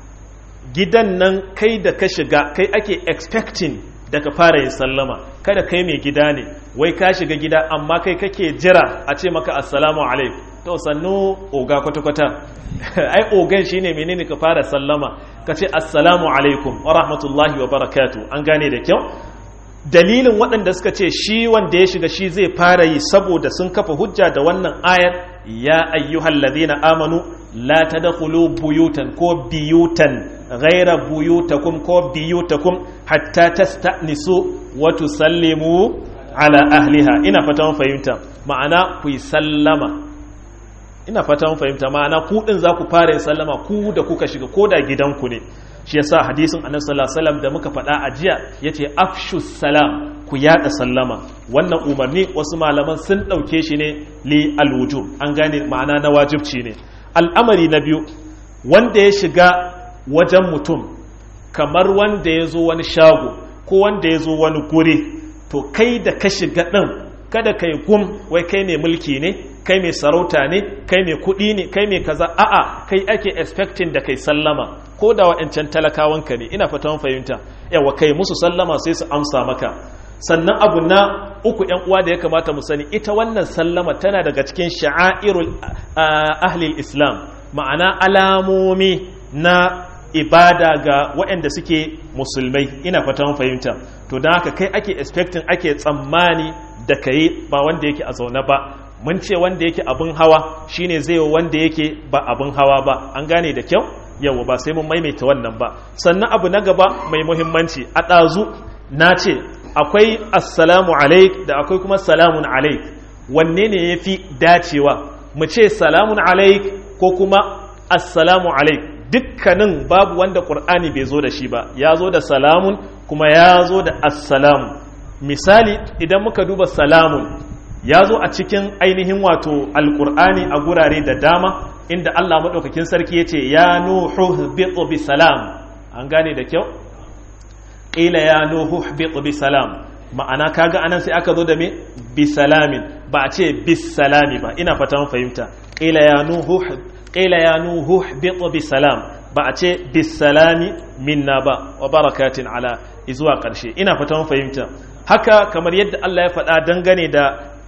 gidan nan kai da ka shiga kai ake expecting da ka fara yin sallama kada kai mai gida ne wai ka shiga gida amma kai kake jira a ce maka assalamu alaikum to sannu oga kwata-kwata ai ogan shine menene ka fara sallama ka ce assalamu alaikum wa rahmatullahi wa barakatu an gane da kyau dalilin waɗanda suka ce shi wanda ya shiga shi zai fara yi saboda sun kafa hujja da wannan ayar ya ayyuhal ladina amanu la tadkhulu buyutan ko biyutan ghaira buyutakum ko biyutakum hatta tasta'nisu wa tusallimu ala ahliha ina fata mun fahimta ma'ana ku yi sallama ina fata mun fahimta ma'ana ku din za ku fara yin sallama ku da kuka shiga ko da gidanku ne shi yasa hadisin annabi sallallahu alaihi wasallam da muka faɗa a jiya yace afshu salam ku yada sallama wannan umarni wasu malaman sun dauke shi ne li alwujub an gane ma'ana na wajibci ne al'amari na biyu wanda ya shiga wajen mutum kamar wanda ya zo wani shago ko wanda ya zo wani guri to kai da ka shiga ɗin kada kai gum wai kai ne mulki ne kai mai sarauta ne kai mai kuɗi ne kai mai kaza a'a kai ake expecting da kai sallama ko da wa'ancan talakawanka ne ina fatan fahimta yawa kai musu sallama sai su amsa maka sannan abu na uku yan uwa da ya kamata mu sani ita wannan sallama tana daga cikin sha'airul ahlil islam ma'ana alamomi na ibada ga waɗanda suke musulmai ina fatan fahimta to don haka kai ake expecting ake tsammani da kai ba wanda yake a zaune ba mun ce wanda yake abin hawa shine zai wa wanda yake ba abin hawa ba an gane da kyau yawa ba sai mun maimaita wannan ba sannan abu na gaba mai muhimmanci a ɗazu na ce akwai assalamu alaik da akwai kuma salamun alaik wanne ne ya fi dacewa mu ce salamun alaik ko kuma assalamu alaik dukkanin babu wanda ƙur'ani bai zo da shi ba ya zo da salamun kuma ya zo da assalamu misali idan muka duba salamun ya zo a cikin ainihin wato alkur'ani a gurare da dama inda Allah maɗaukakin sarki ya ce ya nuhu bitu bi salam an gane da kyau ƙila ya nuhu bitu bi salam ma'ana kaga anan sai aka zo da me bi salamin ba a ce bis salami ba ina fata fahimta ƙila ya nuhu ƙila ya nuhu bitu bi salam ba a ce bis salami minna ba wa barakatin ala izuwa ƙarshe ina fata fahimta haka kamar yadda Allah ya faɗa dangane da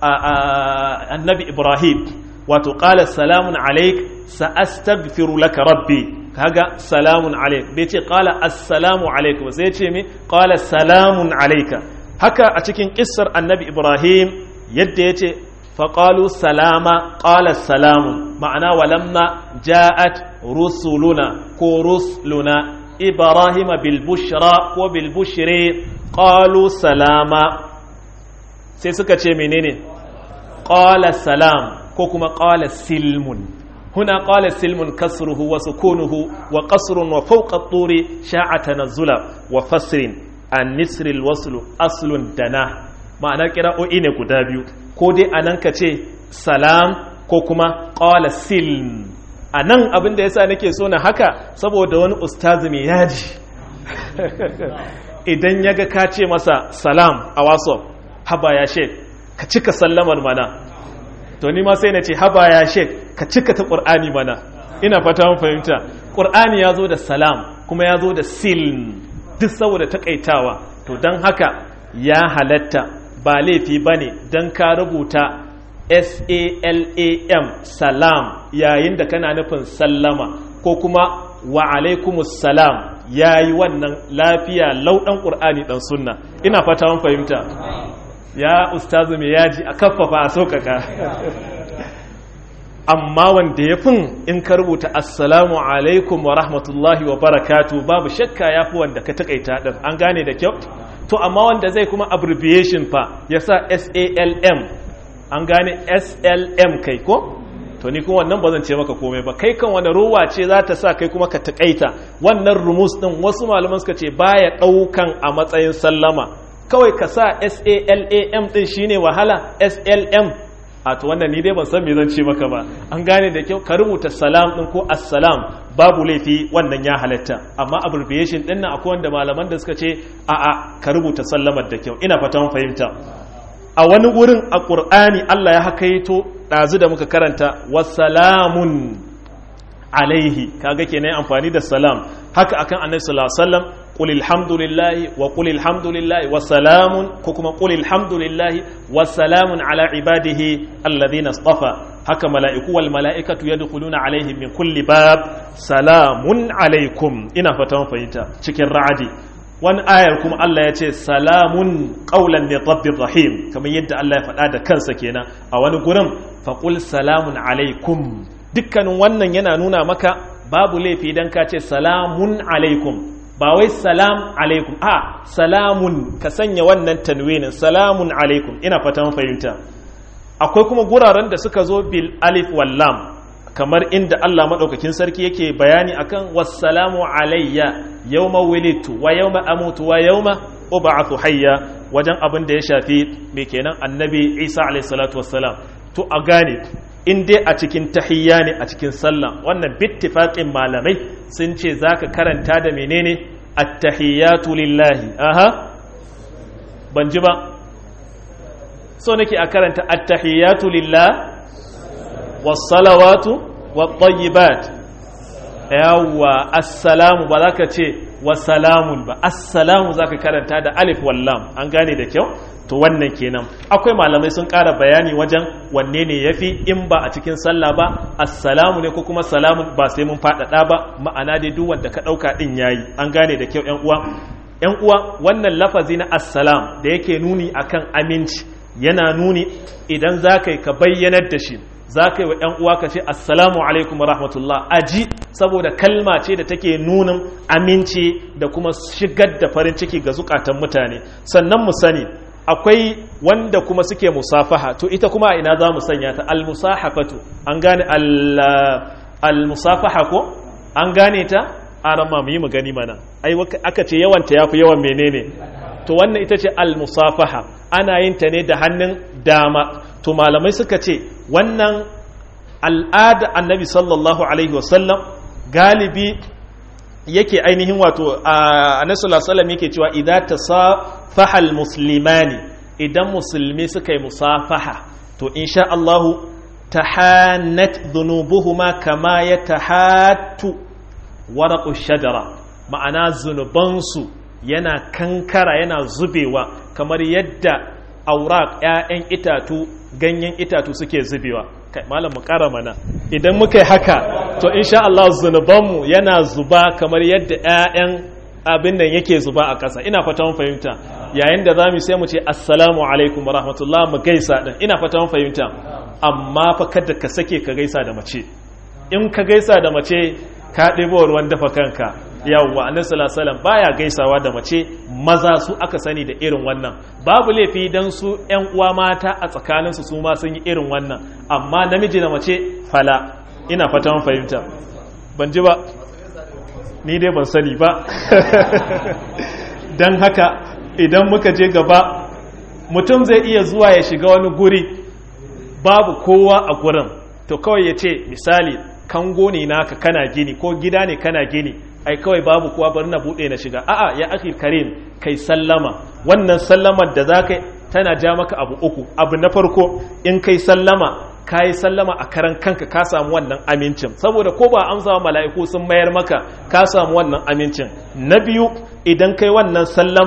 annabi Ibrahim wato qala salamun alaik sa'astaghfiru laka rabbi kaga salamun alaik bai ce qala assalamu alaik ba sai ce me qala salamun alaika haka a cikin kissar annabi Ibrahim yadda yace faqalu salama qala salamun ma'ana walamma ja'at rusuluna ko rusuluna ibrahima bil bushra ko bil bushri qalu salama sai suka ce menene qala salam ko kuma qala silmun huna qala silmun kasruhu wa sukunuhu wa qasrun wa fawqa at-turi sha'a tanazzula wa fasrin an nisri al-wasl aslun dana ma'ana qira'o'i ne guda biyu ko dai anan ka ce salam ko kuma qala silm anan abin da yasa nake so na haka saboda wani ustazi mai yaji idan yaga ka ce masa salam a whatsapp haba ya shek ka cika sallamar mana to ni ma sai na ce haba ya shek ka cika ta ƙur'ani mana ina fata mun fahimta ƙur'ani ya zo da salam kuma ya zo da silm duk saboda takaitawa to don haka ya halatta ba laifi bane dan ka rubuta S-A-L-A-M salam yayin da kana nufin sallama ko kuma wa alaikumus salam yayi wannan lafiya lauɗan ƙur'ani ɗan sunna ina fata mun fahimta ya ustazu mai yaji a kaffafa a sauƙaƙa amma wanda ya fin in ka rubuta assalamu alaikum wa rahmatullahi wa barakatu babu shakka ya fi wanda ka taƙaita ɗin an gane da kyau to amma wanda zai kuma abbreviation fa ya sa salm an gane slm kai ko to ni kuma wannan ba zan ce maka komai ba kai kan wani ruwa ce za ta sa kai kuma ka taƙaita wannan rumus ɗin wasu malaman suka ce baya ɗaukan a matsayin sallama kawai ka sa salam ɗin shine wahala slm a to wannan ni dai ban san me zan ce maka ba an gane da kyau ka rubuta salam ɗin ko assalam babu laifi wannan ya halatta amma abbreviation ɗin nan akwai wanda malaman da suka ce a'a ka rubuta sallamar da kyau ina fata mun fahimta a wani wurin a ƙur'ani Allah ya hakaito ɗazu da muka karanta wasalamun alaihi kaga kenan amfani da salam haka akan annabi sallallahu alaihi wasallam qul alhamdulillahi wa qul alhamdulillahi wa salamun ko kuma qul alhamdulillahi wa salamun ala ibadihi alladhina istafa haka mala'iku wal mala'ikatu yadkhuluna alaihim min kulli bab salamun alaikum ina fatan fahimta cikin ra'adi wani ayar kuma Allah ya ce salamun ƙaunar ne rabbin rahim kamar yadda Allah ya faɗa da kansa kenan a wani gurin faƙul salamun alaikum dukkanin wannan yana nuna maka babu laifi idan ka ce salamun alaikum ba wai salam alaikum a salamun ka sanya wannan tanwinin salamun alaikum ina fatan fahimta akwai kuma guraren da suka zo bil alif wal lam kamar inda Allah maɗaukakin sarki yake bayani akan wassalamu alayya yawma wilitu wa yawma amutu wa yawma ub'athu hayya wajen abin da ya shafi me kenan annabi Isa alayhi salatu wassalam to a gane in dai a cikin tahiyya ne a cikin sallah wannan bittifaqin malamai sun ce zaka karanta da menene at-tahiyyatu lillahi aha ban ji ba so nake a karanta at-tahiyyatu lillahi wasalawatu wattayibat yawwa assalamu ba za ka ce wasalamun ba assalamu za ka karanta da alif wallam an gane da kyau to wannan kenan akwai malamai sun ƙara bayani wajen wanne ne ya fi in ba a cikin sallah ba assalamu ne ko kuma salamun ba sai mun faɗaɗa ba ma'ana dai duk wanda ka ɗauka ɗin yayi an gane da kyau ‘yan uwa ‘yan uwa wannan lafazi na assalam da yake nuni akan aminci yana nuni idan za ka yi ka bayyanar da shi za ka yi wa ‘yan uwa ka ce assalamu alaikum rahmatullah aji saboda kalma ce da take nunin aminci da kuma shigar da farin ciki ga zukatan mutane sannan mu sani akwai wanda kuma suke musafaha to ita kuma ina za mu sanya ta almusahafatu an gane almusafaha ko an gane ta arama mu yi mu gani mana ai aka ce yawanta yafi yawan menene to wannan ita ce almusafaha ana yin ta ne da hannun dama to malamai suka ce wannan al'ada annabi sallallahu alaihi wasallam galibi yake ainihin wato annabi sallallahu alaihi yake cewa idan tasafaha almuslimani idan musulmi suka yi musafaha to insha Allah tahannat dhunubuhuma kama yatahattu waraqu shajara ma'ana zunubansu yana kankara yana zubewa kamar yadda auraq ‘ya'yan itatu ganyen itatu suke zubewa kai malam mu ƙara mana idan muka yi haka to insha Allah zunubanmu yana zuba kamar yadda ‘ya'yan abin nan yake zuba a ƙasa ina fata mun fahimta yayin da zamu sai mu ce assalamu alaikum wa rahmatullah mu gaisa din ina fata mun fahimta amma fa kada ka sake ka gaisa da mace in ka gaisa da mace ka ɗebo ruwan dafa kanka yawwa annabi sallallahu alaihi baya gaisawa da mace maza su aka sani da irin wannan babu laifi dan su ƴan uwa mata a tsakanin su su ma sun yi irin wannan amma namiji da mace fala ina fata mun fahimta ban ji ba ni dai ban sani ba dan haka idan muka je gaba mutum zai iya zuwa ya shiga wani guri babu kowa a gurin to kawai ya ce misali kango ne naka kana gini ko gida ne kana gini ai kawai babu kuwa bari na bude na shiga a'a ya akhi karim kai sallama wannan sallamar da zaka tana ja maka abu uku abu na farko in kai sallama kai sallama a karan kanka ka samu wannan amincin saboda ko ba amsa wa mala'iku sun mayar maka ka samu wannan amincin na biyu idan kai wannan sallamar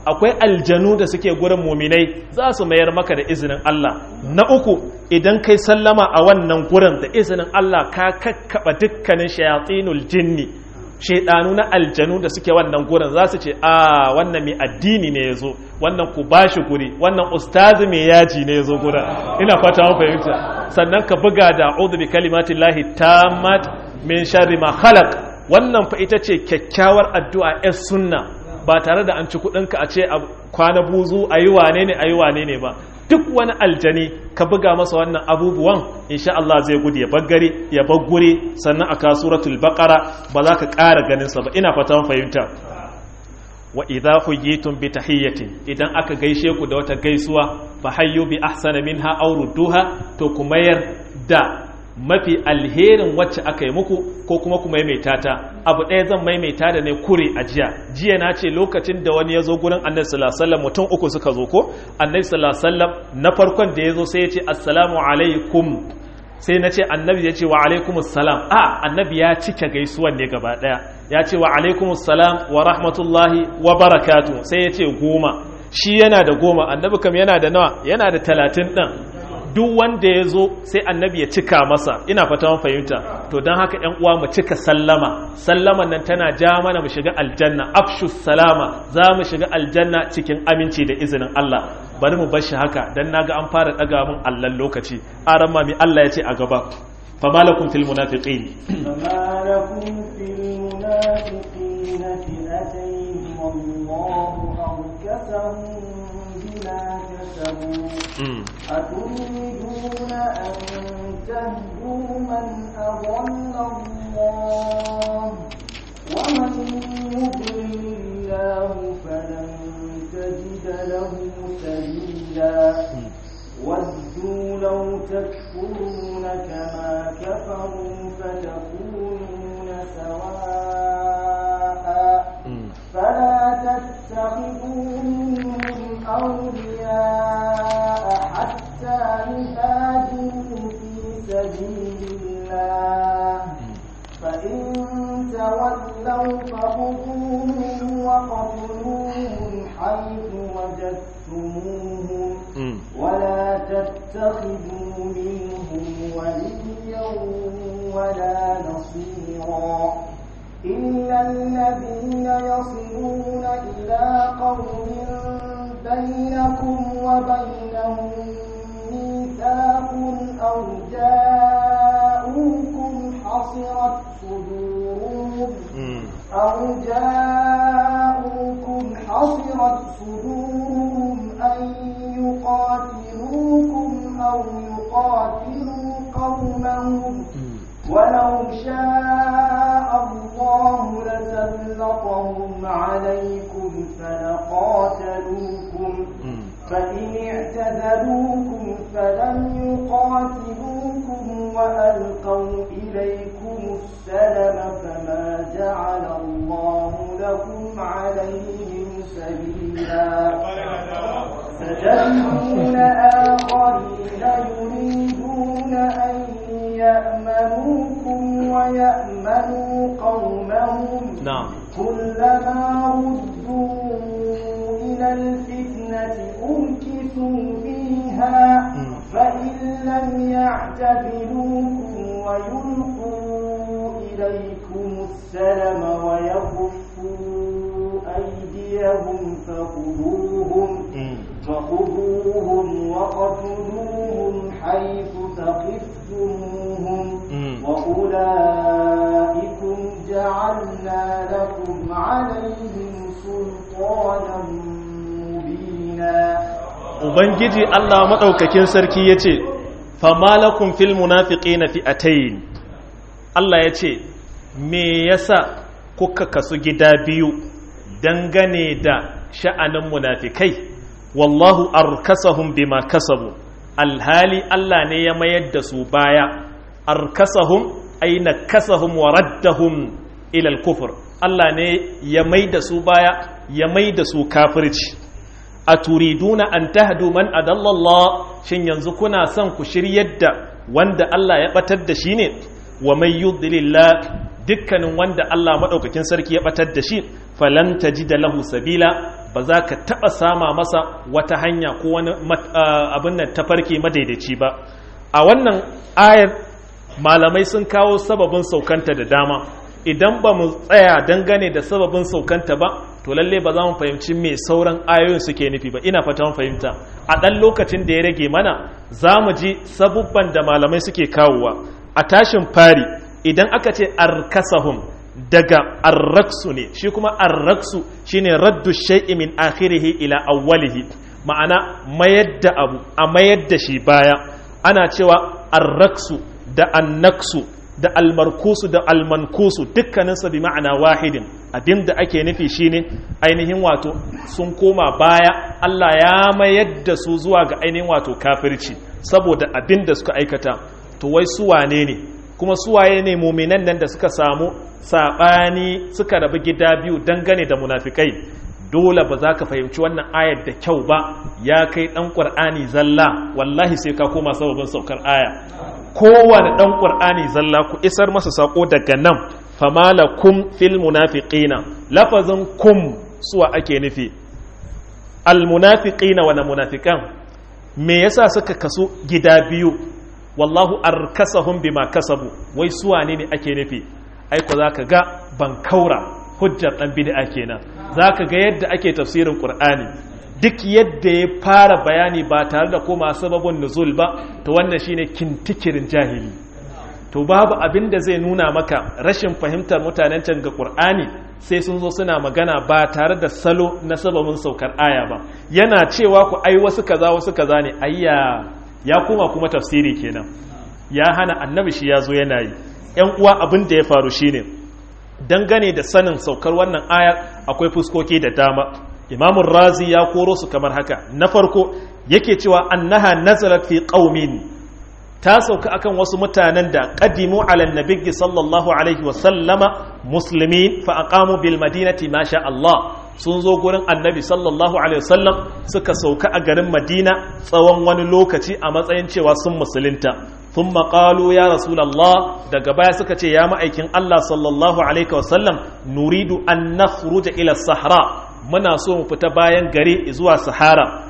akwai aljanu da suke gurin muminai za su mayar maka da izinin Allah na uku idan kai sallama a wannan gurin da izinin Allah ka kakkaba dukkanin shayatsinul jinni shaidanu na aljanu da suke wannan gurin za su ce a wannan mai addini ne ya zo wannan ku bashi guri wannan ustazi mai yaji ne ya zo gurin ina fata mun fahimta sannan ka buga da a'udhu bi kalimatin lahi tammat min sharri ma khalaq wannan fa ita ce kyakkyawar addu'a yar sunna ba tare da an ci kudinka a ce a kwana buzu a yi wane ne a yi wane ne ba duk wani aljani ka buga masa wannan abubuwan insha Allah zai gudu ya baggare ya baggure sannan a kasuratul baqara ba za ka ƙara ganin sa ba ina fata fahimta wa idza huyitum bi tahiyyatin idan aka gaishe ku da wata gaisuwa fa hayyu bi ahsana minha aw rudduha to ku mayar da mafi alherin wacce aka yi muku ko kuma ku maimaita ta abu ɗaya zan maimaita da ne kure a jiya jiya na ce lokacin da wani ya zo gurin annabi sallallahu alaihi wasallam mutum uku suka zo ko annabi sallallahu alaihi wasallam na farkon da ya zo sai ya ce assalamu alaikum sai na ce annabi ya ce wa alaikumus salam a annabi ya cike gaisuwan ne gaba ɗaya ya ce wa alaikumus salam wa rahmatullahi wa barakatu sai ya ce goma shi yana da goma annabi kam yana da nawa yana da talatin ɗin duk wanda ya zo sai annabi ya cika masa ina fata fahimta to don haka yan uwa mu cika sallama sallaman nan tana ja mana mu shiga aljanna afshu salama za mu shiga aljanna cikin aminci da izinin Allah bari mu bar shi haka dan naga an fara daga mun allan lokaci aran ma mi Allah ya ce a gaba fama lakum fil munafiqin فما لكم في المنافقين فئتين والله أركسهم بما كسبوا Mm. أتريدون أن تهدوا من أضل الله ومن يضلل الله فلن تجد له سبيلا ودوا لو تكفرون كما كفروا فتكونون سواء Mm. فلا تتخذوا منهم أولياء حتى يهاجروا في سبيل الله فإن تولوا فخذوهم وقتلوهم حيث وجدتموهم Mm. ولا تتخذوا منهم وليا ولا نصيرا إلا الذين يصلون إلى قوم بينكم وبينهم ميثاق أو جاءوكم حصرت صدورهم Mm. أو جاءوكم حصرت صدورهم أن يقاتلوكم أو يقاتلوا قومهم ولو شاء الله لسلطهم عليكم فلقاتلوكم Mm. فإن اعتزلوكم فلم يقاتلوكم وألقوا إليكم السلم فما جعل الله لكم عليهم سبيلا ستجدون آخرين يريدون أن يأمنوكم ويأمنوا قومهم Na'am. كلما ردوا إلى الفتنة أركسوا فيها Mm. فإن لم يعتبروكم ويلقوا إليكم السلم ويكفوا أيديهم فخذوهم Mm. فخذوهم وقتلوهم حيث ثقفتموهم Mm. وأولئكم جعلنا لكم عليهم سلطانا مبينا Ubangiji Allah maɗaukakin sarki ya ce, Famalakun fil munafiƙi na fi'atayin. Allah ya ce, Me yasa kuka kasu gida biyu dangane da sha'anin munafikai, wallahu arkasahum bima kasabu, alhali Allah ne ya mayar da su baya, arkasahum aina kasahum wa raddahum ilal kufur. Allah ne ya mai da su baya, ya mai da su kafirci. a turiduna an tahdu man adallallah shin yanzu kuna son ku shiryar da wanda Allah ya batar da shi ne wa mai yudlillah dukkanin wanda Allah madaukakin sarki ya batar da shi falan tajida lahu sabila ba za ka taɓa sama masa wata hanya ko wani abin nan tafarki madaidaici ba a wannan ayar malamai sun kawo sababin saukanta da dama idan ba mu tsaya dangane da sababin saukanta ba to lalle ba za mu fahimci me sauran ayoyin suke nufi ba ina fata mun fahimta a ɗan lokacin da ya rage mana za mu ji sabubban da malamai suke kawowa a tashin fari idan aka ce arkasahum daga arraksu ne shi kuma arraksu shine raddu shay'i min akhirihi ila awwalihi ma'ana mayar da abu a mayar da shi baya ana cewa arraksu da annaksu da almarkusu da almankusu dukkaninsa bi ma'ana wahidin abinda ake nufi shine ainihin wato sun koma baya Allah ya mayar da su zuwa ga ainihin wato kafirci saboda abinda suka aikata to wai su wane ne kuma suwaye ne muminan nan da suka samu saɓani suka rabu gida biyu dangane da munafikai dole ba za ka fahimci wannan ayar da kyau ba ya kai ɗan ƙwar'ani zalla wallahi sai ka koma sababin saukar aya kowane ɗan ƙwar'ani zalla ku isar masa saƙo daga nan famala kum fil munafiqina lafazin kum suwa ake nufi al munafiqina wa munafiqan me yasa suka kasu gida biyu wallahu arkasahum bima kasabu wai suwa ne ne ake nufi aiko zaka ga bankaura hujjar dan bid'a kenan zaka ga yadda ake tafsirin qur'ani duk yadda ya fara bayani ba tare da koma sababin nuzul ba to wannan shine kintikirin jahili to babu abin da zai nuna maka rashin fahimtar mutanen can ga qur'ani sai sun zo suna magana ba tare da salo na sababin saukar aya ba yana cewa ku ai wasu kaza wasu kaza ne ayya ya koma kuma tafsiri kenan ya hana annabi shi ya zo yana yi ‘yan uwa abin da ya faru shine dangane da sanin saukar wannan ayar akwai fuskoki da dama imamun razi ya koro su kamar haka na farko yake cewa annaha nazarat fi qaumin ta sauka akan wasu mutanen da qadimu ala nabiyyi sallallahu alaihi wa sallama muslimin fa aqamu bil madinati ma sha Allah sun zo gurin annabi sallallahu alaihi wasallam suka sauka a garin madina tsawon wani lokaci a matsayin cewa sun musulunta sun maƙalu ya rasulallah daga baya suka ce ya ma'aikin allah sallallahu alaihi wasallam nuridu an na ila sahara muna so mu fita bayan gari zuwa sahara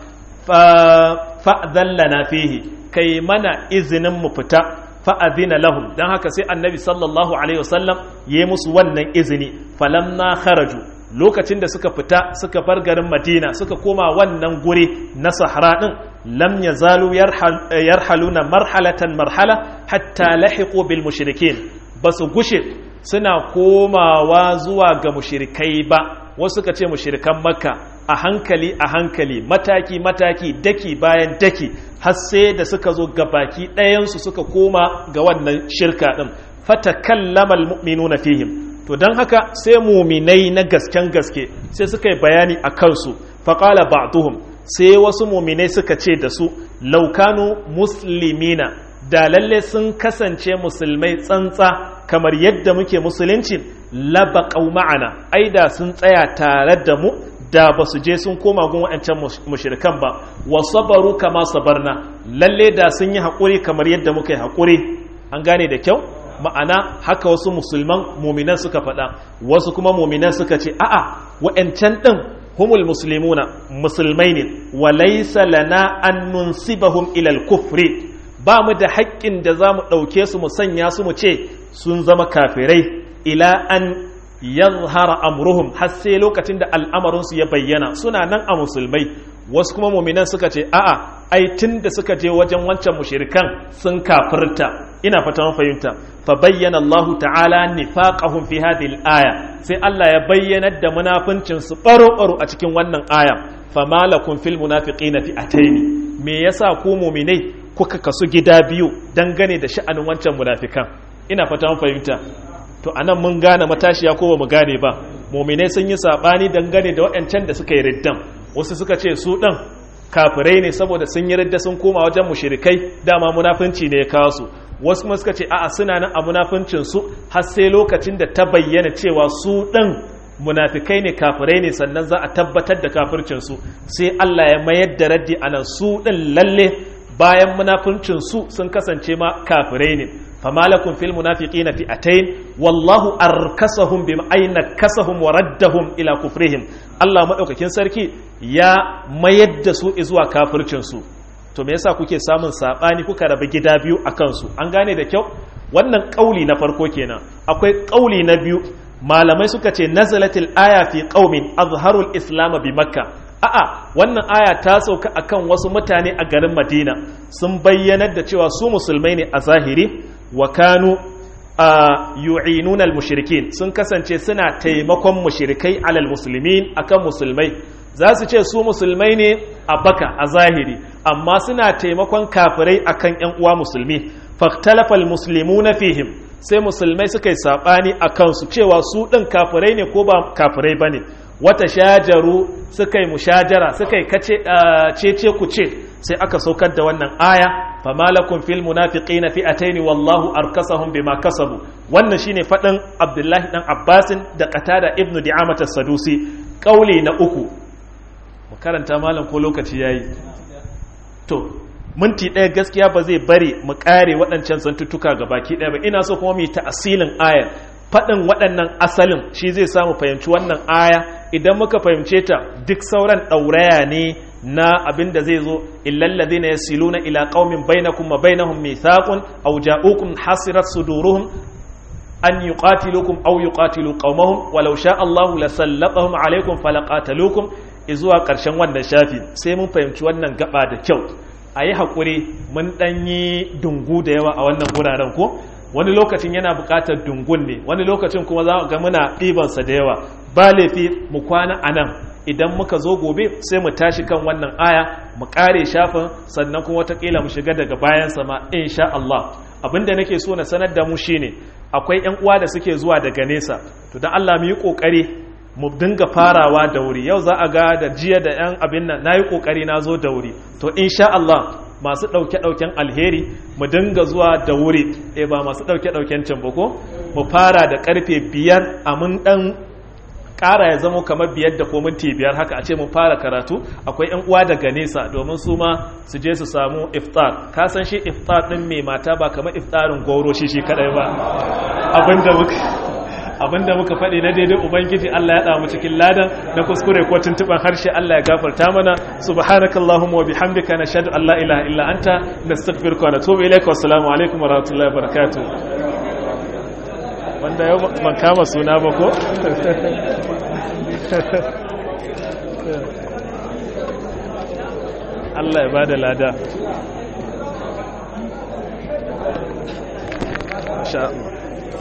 fa'adalla fihi kai mana izinin mu fita fa'adina lahum don haka sai annabi sallallahu alaihi wasallam ya yi musu wannan izini falam na kharaju lokacin da suka fita suka bar garin madina suka koma wannan guri na sahara din lam yazalu yarhaluna marhalatan marhala hatta lahiqu bil mushrikin basu gushe suna komawa zuwa ga mushrikai ba wasu suka ce mushrikan makka a hankali a hankali mataki mataki daki bayan daki har sai da suka zo ga baki ɗayansu suka koma ga wannan shirka din fatakallama almu'minuna fihim to don haka sai muminai na gasken gaske sai suka yi bayani a kansu faƙala ba'duhum sai wasu muminai suka ce da su laukanu muslimina da lalle sun kasance musulmai tsantsa kamar yadda muke musulunci labaqau ma'ana ai da sun tsaya tare da mu da ba su je sun koma gun waɗancan mushrikan ba wa sabaru kama sabarna lalle da sun yi haƙuri kamar yadda muka yi haƙuri an gane da kyau ma'ana haka wasu musulman muminan suka faɗa wasu kuma muminan suka ce a'a wa'ancan ɗin humul muslimuna musulmai ne wa laysa lana an nunsibahum ilal kufri ba mu da haƙƙin da za mu ɗauke su mu sanya su mu ce sun zama kafirai ila an yazhara amruhum har sai lokacin da al'amarinsu ya bayyana suna nan a musulmai wasu kuma muminan suka ce a'a ai tun da suka je wajen wancan mushirikan sun kafirta ina fata mun fahimta fa bayyana Allah ta'ala nifaqahum fi hadhihi al-aya sai Allah ya bayyanar da munafincin su baro baro a cikin wannan aya fa malakum fil munafiqina fi ataini me yasa ku mu'minai kuka kasu gida biyu dangane da sha'anin wancan munafikan ina fata mun fahimta to anan mun gane matashiya ko ba mu gane ba mu'minai sun yi sabani dangane da waɗancan da suka yi riddan wasu suka ce su ɗan kafirai ne saboda sun yi ridda sun koma wajen mushirikai dama munafunci ne ya kawo su wasu kuma suka ce a'a suna nan a munafuncin su har sai lokacin da ta bayyana cewa su ɗan munafikai ne kafirai ne sannan za a tabbatar da kafircin su sai Allah ya mayar da raddi anan su ɗin lalle bayan munafuncin su sun kasance ma kafirai ne fama lakum fil munafiqina fi'atayn wallahu arkasahum bima ayna kasahum wa raddahum ila kufrihim Allah madaukakin sarki ya mayar da su zuwa kafircin su to me yasa kuke samun sabani kuka raba gida biyu akan su an gane da kyau wannan kauli na farko kenan akwai kauli na biyu malamai suka ce nazalatil aya fi qaumin azharul islam bi makka a'a wannan aya ta sauka akan wasu mutane a garin madina sun bayyanar da cewa su musulmai ne a zahiri wa kanu yu'inuna al-mushrikin sun kasance suna taimakon mushrikai alal muslimin akan musulmai za su ce su musulmai ne a baka a zahiri amma suna taimakon kafirai akan yan uwa musulmi fahtalafa al-muslimuna fihim sai musulmai suka yi sabani akan su cewa su din kafirai ne ko ba kafirai bane wata shajaru suka yi mushajara suka yi cece ku ce sai aka saukar da wannan aya fama lakum fil munafiqina fi'atayn wallahu arkasahum bima kasabu wannan shine fadin Abdullahi dan Abbasin da Qatada ibn Di'amah as-Sadusi kauli na uku mu karanta malam ko lokaci yayi to minti ɗaya gaskiya ba zai bari mu kare waɗancan zantuttuka baki ɗaya ba ina so kuma mu yi ta'asilin ayar faɗin waɗannan asalin shi zai samu fahimci wannan aya idan muka fahimce ta duk sauran ɗauraya ne na abin da zai zo illallazi na yasiluna ila qaumin bainakum wa bainahum mithaqun aw ja'ukum hasirat suduruhum an yuqatilukum aw yuqatilu qaumahum walau sha Allahu lasallatahum alaykum falaqatalukum izuwa ƙarshen wannan shafi sai mun fahimci wannan gaba da kyau a yi haƙuri mun ɗanyi dungu da yawa a wannan guraren ko wani lokacin yana buƙatar dungun ne wani lokacin kuma za ga muna ɗibansa da yawa ba laifi mu kwana a nan idan muka zo gobe sai mu tashi kan wannan aya mu ƙare shafin sannan kuma watakila mu shiga daga bayan sama insha Allah abinda nake so na sanar da mu shine akwai ƴan uwa da suke zuwa daga nesa to dan Allah mu yi kokari mu dinga farawa da wuri yau za a ga da jiya da ƴan abin nan nayi kokari na zo da wuri to insha Allah masu ɗauke-ɗauken alheri mu dinga zuwa da wuri e ba masu ɗauke-ɗauken can ko mu fara da ƙarfe biyar a mun ɗan ƙara ya zama kamar biyar da ko minti biyar haka a ce mun fara karatu akwai yan uwa daga nesa domin su ma su je su samu iftar ka san shi iftar ɗin mai mata ba kamar iftarin goro shi shi kaɗai ba abinda muka abinda muka faɗi na daidai ubangiji Allah ya damu cikin ladan na kuskure ko tuntuban harshe Allah ya gafarta mana subhanakallahumma wa bihamdika nashhadu an la ilaha illa anta nastaghfiruka wa natubu ilayka wa assalamu alaikum wa rahmatullahi wa barakatuh wanda yau ban kama suna ba ko Allah ya bada lada insha Allah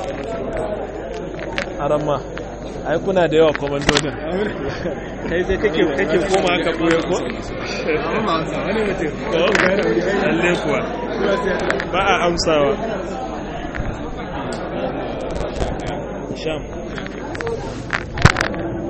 aramma ai kuna da yawa komandodin kai sai kake kake koma ka boye ko lalle kuwa ba a amsawa sham